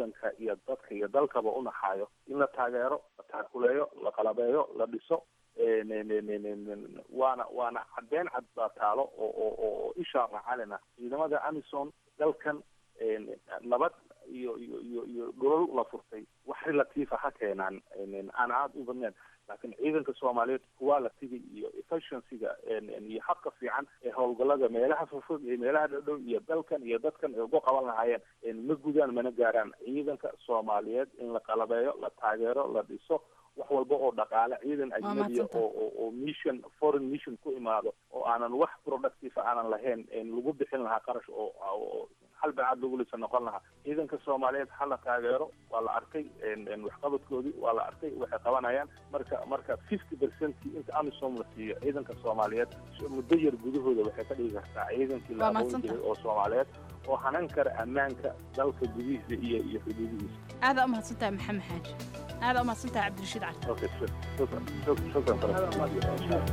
waddanka iyo dadka iyo dalkaba u naxaayo in la taageero la taakuleeyo la qalabeeyo la dhiso waana waana caddeyn cad baa taalo oo oo oo ishaa raacalina ciidamada amison dalkan nabad iyo iyo iyo iyo dhulal la furtay wax relatiifa ha keenaan aan aada u badnayn laakiin ciidanka soomaaliyeed qualitiga iyo efficiencyga iyo habka fiican ee howlgallada meelaha fofog iyo meelaha dhowdhow iyo dalkan iyo dadkan ay uga qaban lahaayeen ma gudaan mana gaaraan ciidanka soomaaliyeed in la qalabeeyo la taageero la dhiso wax walba oo dhaqaale ciidan ajnabiya oo oo oo mission foreign mission ku imaado oo aanan wax productive aanan lahayn lagu bixin lahaa qarash oo oo hal bacaad lagu lisa noqon lahaa ciidanka soomaaliyeed ha la taageero waa la arkay waxqabadkoodii waa la arkay waxay qabanayaan marka marka fifty percent inta amisom la siiyo ciidanka soomaaliyeed muddo yar gudahooda waxay ka dhigi kartaa ciidankii la aqoon jiray oo soomaaliyeed oo hanan kara ammaanka dalka gudihiisa iyo iyo xuduudihiisa aadaa umahadsantahay maxamed xaaji aadaa umahadsantahay cabdirashiid cali okay shukran shukran shukran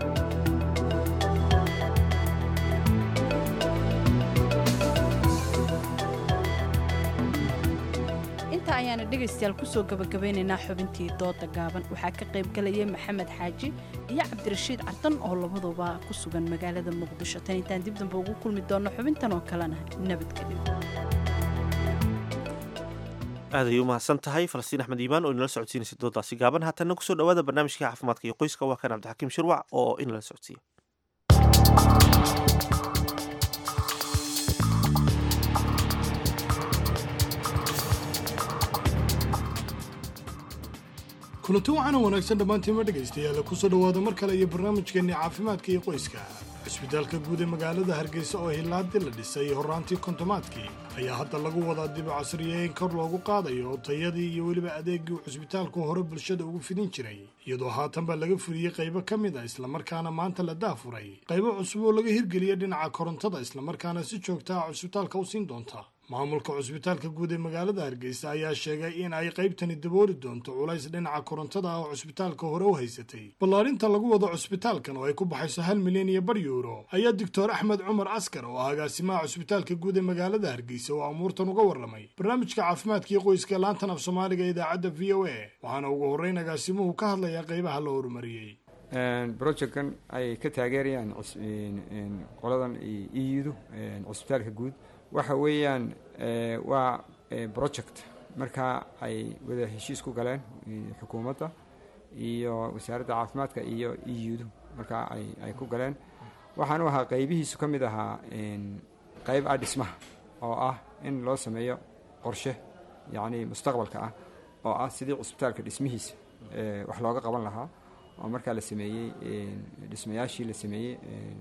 inta ayaana dhegaystayaal kusoo gabagabeynaynaa xubintii dooda gaaban waxaa ka qayb galayay maxamed xaaji iyo cabdirashiid cartan oo labaduba ku sugan magaalada muqdisho tan intaan dib dambe ugu kulmi doonno xubintan oo kalena nabadgelyo aad ayay u mahadsan tahay falastiin axmed iimaan oo inala socodsiinaysa doodaasi gaaban haatanna kusoo dhawaada barnaamijka caafimaadka iyo qoyska waa kan cabdixakiim shirwac oo inala socodsiiya kulanti waxaana wanaagsan dhammaantiima dhegaystayaal kusoo dhowaada mar kale iyo barnaamijkeenni caafimaadka iyo qoyska cisbitaalka guud ee magaalada hargeysa oo hilaadii la dhisay horraantii kontomaadkii ayaa hadda lagu wadaa dib u casriyeyn kor loogu qaadayo tayadii iyo weliba adeegii uu cisbitaalku hore bulshada ugu fidin jiray iyadoo haatanba laga fuliyey qaybo ka mid a islamarkaana maanta la daafuray qaybo cusub oo laga hirgeliyay dhinaca korontada islamarkaana si joogta ah cisbitaalka u siin doonta maamulka cusbitaalka guud ee magaalada hargeysa ayaa sheegay in ay qaybtani dabooli doonto culays dhinaca korontada ah oo cusbitaalka hore u haysatay ballaarinta lagu wado cusbitaalkan oo ay ku baxayso hal milyan iyo bar yuuro ayaa doctor axmed cumar askar oo ah agaasimaha cusbitaalka guud ee magaalada hargeysa oo amuurtan uga warramay barnaamijka caafimaadka iyo qoyska laantan af soomaaliga ee idaacadda v o a waxaana ugu horreyn agaasimuhu ka hadlayaa qaybaha la horumariyey projectkan ay ka taageerayaan qoladan iyudu cusbitaalka guud waxa weeyaan waa project markaa ay wada heshiis ku galeen xukuumadda iyo wasaaradda caafimaadka iyo iyudu markaa ay ay ku galeen waxaanu ahaa qaybihiisu ka mid ahaa qayb ah dhismaha oo ah in loo sameeyo qorshe yacni mustaqbalka ah oo ah sidii cusbitaalka dhismihiisa wax looga qaban lahaa oo markaa la sameeyey dhismayaashii la sameeyey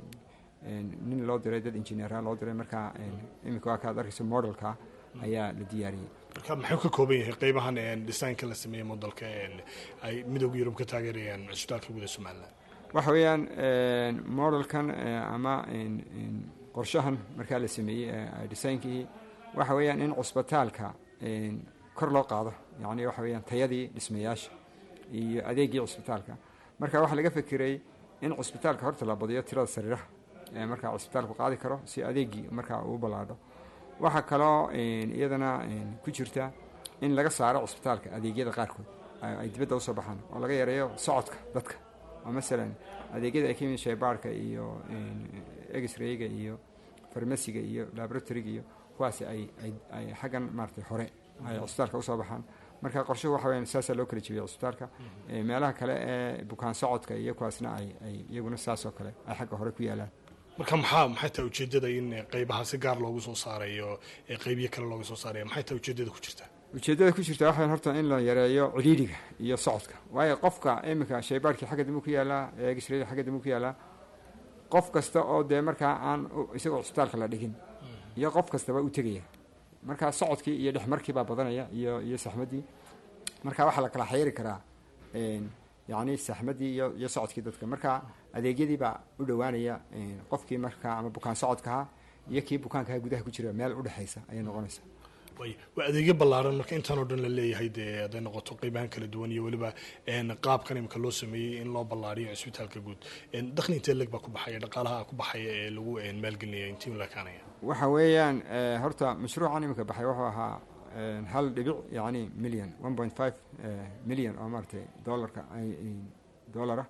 nin loo diray dad injineera loo diray markaa iminka waa kaad arkayso modelka ayaa la diyaariyey marka maxuu ka kooban yahay qaybahan dhisaynka la sameeyey modelka ay midooda yurub ka taageerayaan cusbitaalka guud ee somaliland waxa weeyaan modelkan ama qorshahan markaa la sameeyey dhisaynkii waxa weeyaan in cusbitaalka kor loo qaado yacni waxa weeyaan tayadii dhismayaasha iyo adeegii cusbitaalka marka waxaa laga fekeray in cusbitaalka horta la badiyo tirada sariiraha markaa cusbitaalku qaadi karo si adeegii markaa uu ballaadho waxaa kaloo iyadana ku jirta in laga saaro cusbitaalka adeegyada qaarkood ay dibadda usoo baxaan oo laga yareeyo socodka dadka oo masalan adeegyada ay ka yimid shaybaarka iyo exrayga iyo farmasiga iyo laboratoryga iyo kuwaasi ay ay xaggan maaratay hore ay cusbitaalka usoo baxaan marka qorshuhu waxa weyan saasaa loo kala jebiyay cusbitaalka meelaha kale ee bukaan socodka iyo kuwaasna ay ay iyaguna saasoo kale ay xagga hore ku yaalaan marka maxaa maxay tahay ujeeddada in qaybaha si gaar loogu soo saarayo ee qaybyo kale looga soo saaraya maxay tahay ujeeddada ku jirta ujeeddada ku jirta waxay horta in la yareeyo cidhiidhiga iyo socodka waayo qofka iminka shaybaarkii xagga dambe ku yaalaa eegisrayda xagga dambe ku yaalaa qof kasta oo dee markaa aan isagoo cusbitaalka la dhigin iyo qof kastaba u tegaya markaa socodkii iyo dhexmarkii baa badanaya iyo iyo saxmaddii marka waxaa la kala xayiri karaa yacni saxmaddii iyo iyo socodkii dadka marka adeegyadii baa u dhowaanaya qofkii markaa ama bukaan socodkaha iyo kii bukaankaha gudaha ku jira meel udhexaysa ayay noqonaysaa waa adeegyo ballaaran marka intaan oo dhan la leeyahay dee hadday noqoto qeybahan kala duwan iyo weliba qaabkan imika loo sameeyey in loo ballaariyo cisbitaalka guud dakhli intee leg baa ku baxaya dhaqaalaha ku baxaya ee lagu maalgelinaya intii lakaanaya waxa weeyaan horta mashruucan iminka baxay wuxuu ahaa hal dhibic yacni milyan one point five milyan oo maaragtay dollarka dollara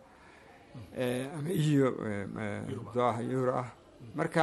ama iyo euro ah marka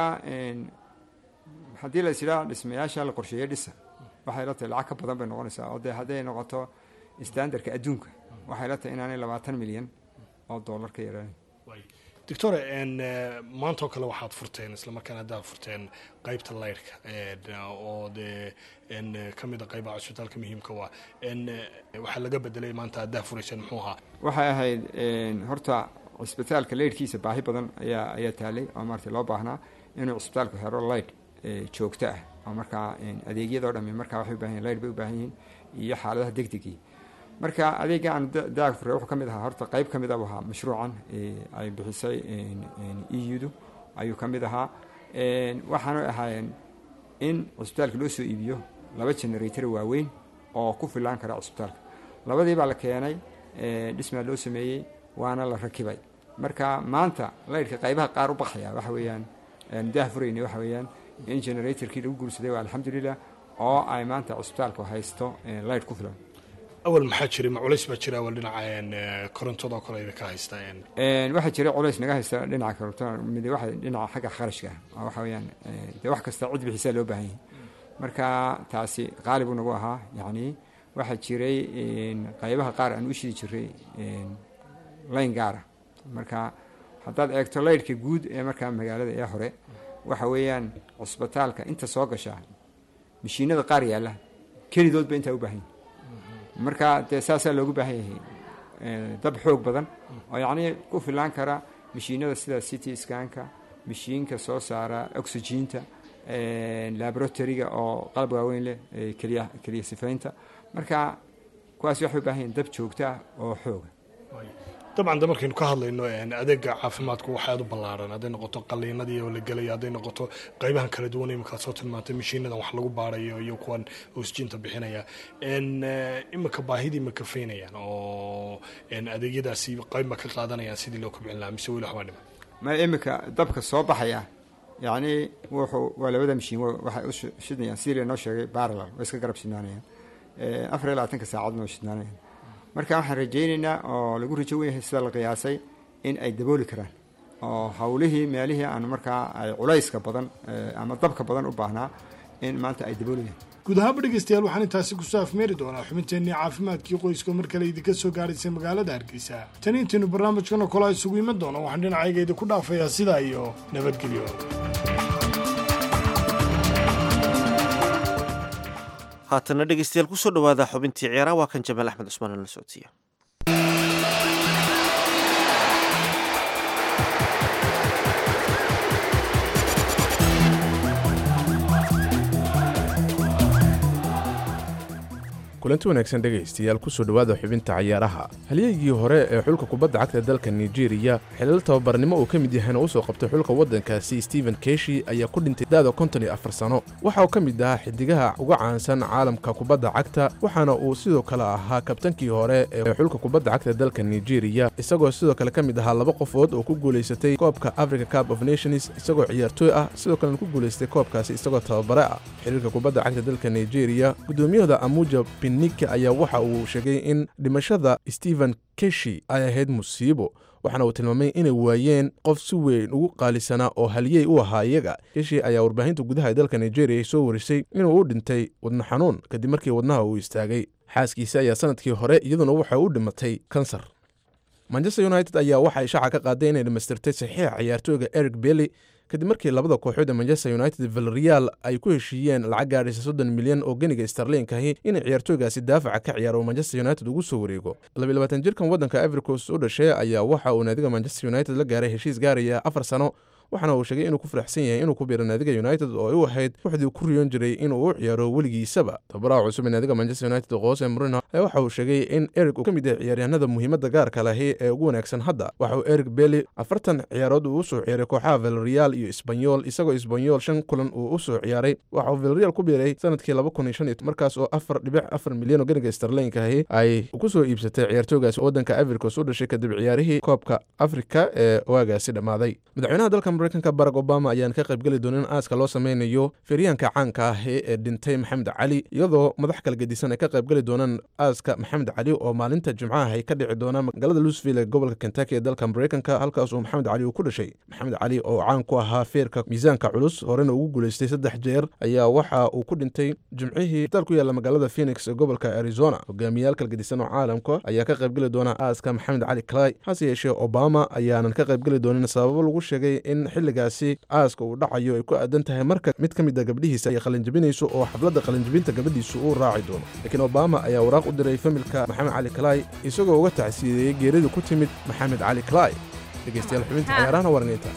haddii la isidhaa dhismayaasha la qorsheeyey dhisa waxay la tahay lacag ka badan bay noqonaysaa oo dee hadday noqoto standardka adduunka waxay la tahay inaanay labaatan milyan oo dollar ka yaraanin doctore maanta oo kale waxaad furteen islamarkaana haddaad furteen qeybta laydhka oo dee ka mid a qeybaha cusbitaalka muhiimka waa waxaa laga bedelay maanta haddaa furayseen muxuu ahaa waxay ahayd horta cisbitaalka laydhkiisa baahi badan ayaa ayaa taalay oo maarata loo baahnaa inuu cisbitaalku helo laydh joogto ah oo markaa adeegyadoo dhami markaa waxay u bahan yihin laydh bay u baahan yihiin iyo xaaladaha degdegii marka adeega aan daag fure wuxuu ka mid ahaa horta qeyb ka mid ah ahaa mashruucan ay bixisay eudu ayuu ka mid ahaa waxaana ahaayeen in cusbitaalka loo soo iibiyo laba generator waaweyn oo ku filaan kara cusbitaalka labadii baa la keenay dhismaa loo sameeyey waana la rakibay marka maanta laydhka qaybaha qaar u baxaya waxa weeyaan daah furayna waxa weeyaan in generatorkii lagu guursaday waa alxamdulilah oo ay maanta cusbitaalku haysto laydh ku filan awal maxaa jiray ma culays baa jira awal dhinaca korontadoo kale idinka haysta waxaa jira culays naga haysta dhinaca korontada mid waxa dhinaca xagga kharashka oo waxa weeyaan dee wax kasta cid bixisaa loo baahan yahay marka taasi qaali buu nagu ahaa yacni waxaa jiray qaybaha qaar aan u shidi jiray layn gaara marka haddaad eegto laydhka guud ee markaa magaalada ee hore waxa weeyaan cusbitaalka inta soo gasha mashiinada qaar yaalla kelidoodba intaa u baahan yahay marka dee saasaa loogu baahan yahay dab xoog badan oo yacnii ku filaan kara mashiinada sida city scanka mashiinka soo saara oxygiinta laboratoryga oo qalab waaweyn leh keliya keliya sifaynta marka kuwaas waxay u baahan yihin dab joogto ah oo xooga dabcan de markaynu ka hadlayno adeega caafimaadku waxaad u ballaaran hadday noqoto qaliinadii oo la gelaya hadday noqoto qeybahan kala duwan imikaad soo tilmaantay mashiinadan wax lagu baarayo iyo kuwan oxygiinta bixinaya imika baahidii ma kafaynayaan oo adeegyadaasi qeyb ma ka qaadanayaan sidii loo kobcin lahaa mise weli waxbaa dhiman ma imika dabka soo baxaya yacni wuxuu waa labada mashiin waxay u shidnayaan sidii laynoo sheegay baralal way iska garab shidnaanayaan afar iyo labaatanka saacadna way shidnaanayaan marka waxaan rajaynaynaa oo lagu rajo wenyahay sida la qiyaasay in ay dabooli karaan oo hawlihii meelihii aan markaa ay culayska badan ama dabka badan u baahnaa in maanta ay daboolayaan guud ahaanba dhegeystayaal waxaan intaasi kusoo afmeeri doonaa xubinteennii caafimaadkii qoyska mar kale idinka soo gaadhaysay magaalada hargeysa tani intaynu barnaamijkan oo kale isugu iman doono waxaan dhinacayga idinku dhaafayaa sidaa iyo nabadgelyo haatana dhegeystayaal kusoo dhawaada xubintii ciyaaraha waa kan jamaal axmed cusmaan oo la socodsiiya kulanti wanaagsan dhegaystayaal kusoo dhowaada xubinta cayaaraha halyeygii hore ee xulka kubadda cagta dalka nigeriya xilal tababarnimo uu ka mid yahayna u soo qabtay xulka waddankaasi stephen keshi ayaa ku dhintay da'da konton iyo afar sano waxa uu ka mid ahaa xidigaha uga caansan caalamka kubadda cagta waxaana uu sidoo kale ahaa kabtankii hore ee xulka kubadda cagta dalka nigeriya isagoo sidoo kale ka mid ahaa laba qofood oo ku guulaysatay koobka africa cup of nations isagoo ciyaartooy ah sidoo kalena ku guulaystay koobkaasi isagoo tababare ah xiriirka kubadda cagta dalka nigeriya guddoomiyahooda amuja pinnika ayaa waxa uu sheegay in dhimashada stephen keshi ay ahayd musiibo waxaana uu tilmaamay inay waayeen qof si weyn ugu qaalisanaa oo haliyey u ahaa iyaga keshi ayaa warbaahinta gudaha ee dalka nigeria soo warisay inuu u dhintay wadno xanuun kadib markii wadnaha uu istaagay xaaskiisa ayaa sanadkii hore iyaduna waxay u dhimatay kansar manchester united ayaa waxay shaaca ka qaaday inay dhammaystirtay saxiixa ciyaartooyga eric belly kadib markii labada kooxood ee manchester united villarreal ay ku heshiiyeen lacag gaadhaysa soddon milyan oo geniga starliinkahi inay ciyaartooygaasi daafaca ka ciyaaro manchester united ugu soo wareego labayilabaatan jirkan waddanka ivoricos u dhashay ayaa waxa uu naadiga manchester united la gaaray heshiis gaaraya afar sano waxaana uu sheegay inuu ku faraxsan yahay inuu ku biiro naadiga united oo ay u ahayd wuxdii ku riyoon jiray inuu u ciyaaro weligiisaba tababaraha cusub ee naadiga manchester united qoose murino ayaa waxa uu sheegay in eric uu ka mid yahay ciyaaryahanada muhiimadda gaarka lahi ee ugu wanaagsan hadda waxa uu eric belly afartan ciyaarood uu u soo ciyaaray kooxaha villarreal iyo isbanyol isagoo isbanyol shan kulan uu u soo ciyaaray waxa uu villarreal ku biiray sanadkii laba kun iyo shan iyo markaas oo afar dhibic afar milyan oo ganiga starliinkahi ay ku soo iibsatay ciyaartooygaasi waddanka ivoricos u dhashay kadib ciyaarihii koobka afrika ee waagaasi dhammaaday madaxweynaha dalka mareykanka barack obama ayaan ka qaybgeli doonin aaska loo sameynayo feeryaanka caanka ah ee dhintay maxamed cali iyadoo madax kala gedisan ay ka qaybgeli doonaan aaska maxamed cali oo maalinta jimcaha ay ka dhici doonaan magaalada louisville ee gobolka kentucky ee dalka mareykanka halkaas uu maxamed cali uu ku dhashay maxamed cali oo caan ku ahaa feerka miisaanka culus horena ugu guulaystay saddex jeer ayaa waxa uu ku dhintay jimcihii isbitaal ku yaalla magaalada phoenix ee gobolka arizona hogaamiyaal kala gedisan oo caalamka ayaa ka qaybgeli doona aaska maxamed cali clay hase yeeshee obama ayaanan ka qaybgeli doonin sababo lagu sheegay in xilligaasi aaska uu dhacayo ay ku aadan tahay marka mid ka mid a gabdhihiisa ay qalinjabinayso oo xafladda qalinjabinta gabadhiisu uu raaci doono laakiin obama ayaa waraaq u diray familka maxamed cali clay isagoo uga tacsiideeyey geeridii ku timid maxamed cali clay dhegeystayaal xubinta ciyaarahana warniinta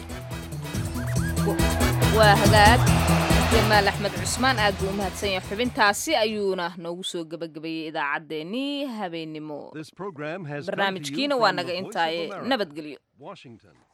waa hagaag jamaal axmed cusmaan aad buu u mahadsan yahay xubintaasi ayuuna noogu soo gebagabeeyey idaacaddeenii habeennimo barnaamijkiina waa naga intaaye nabadgelyo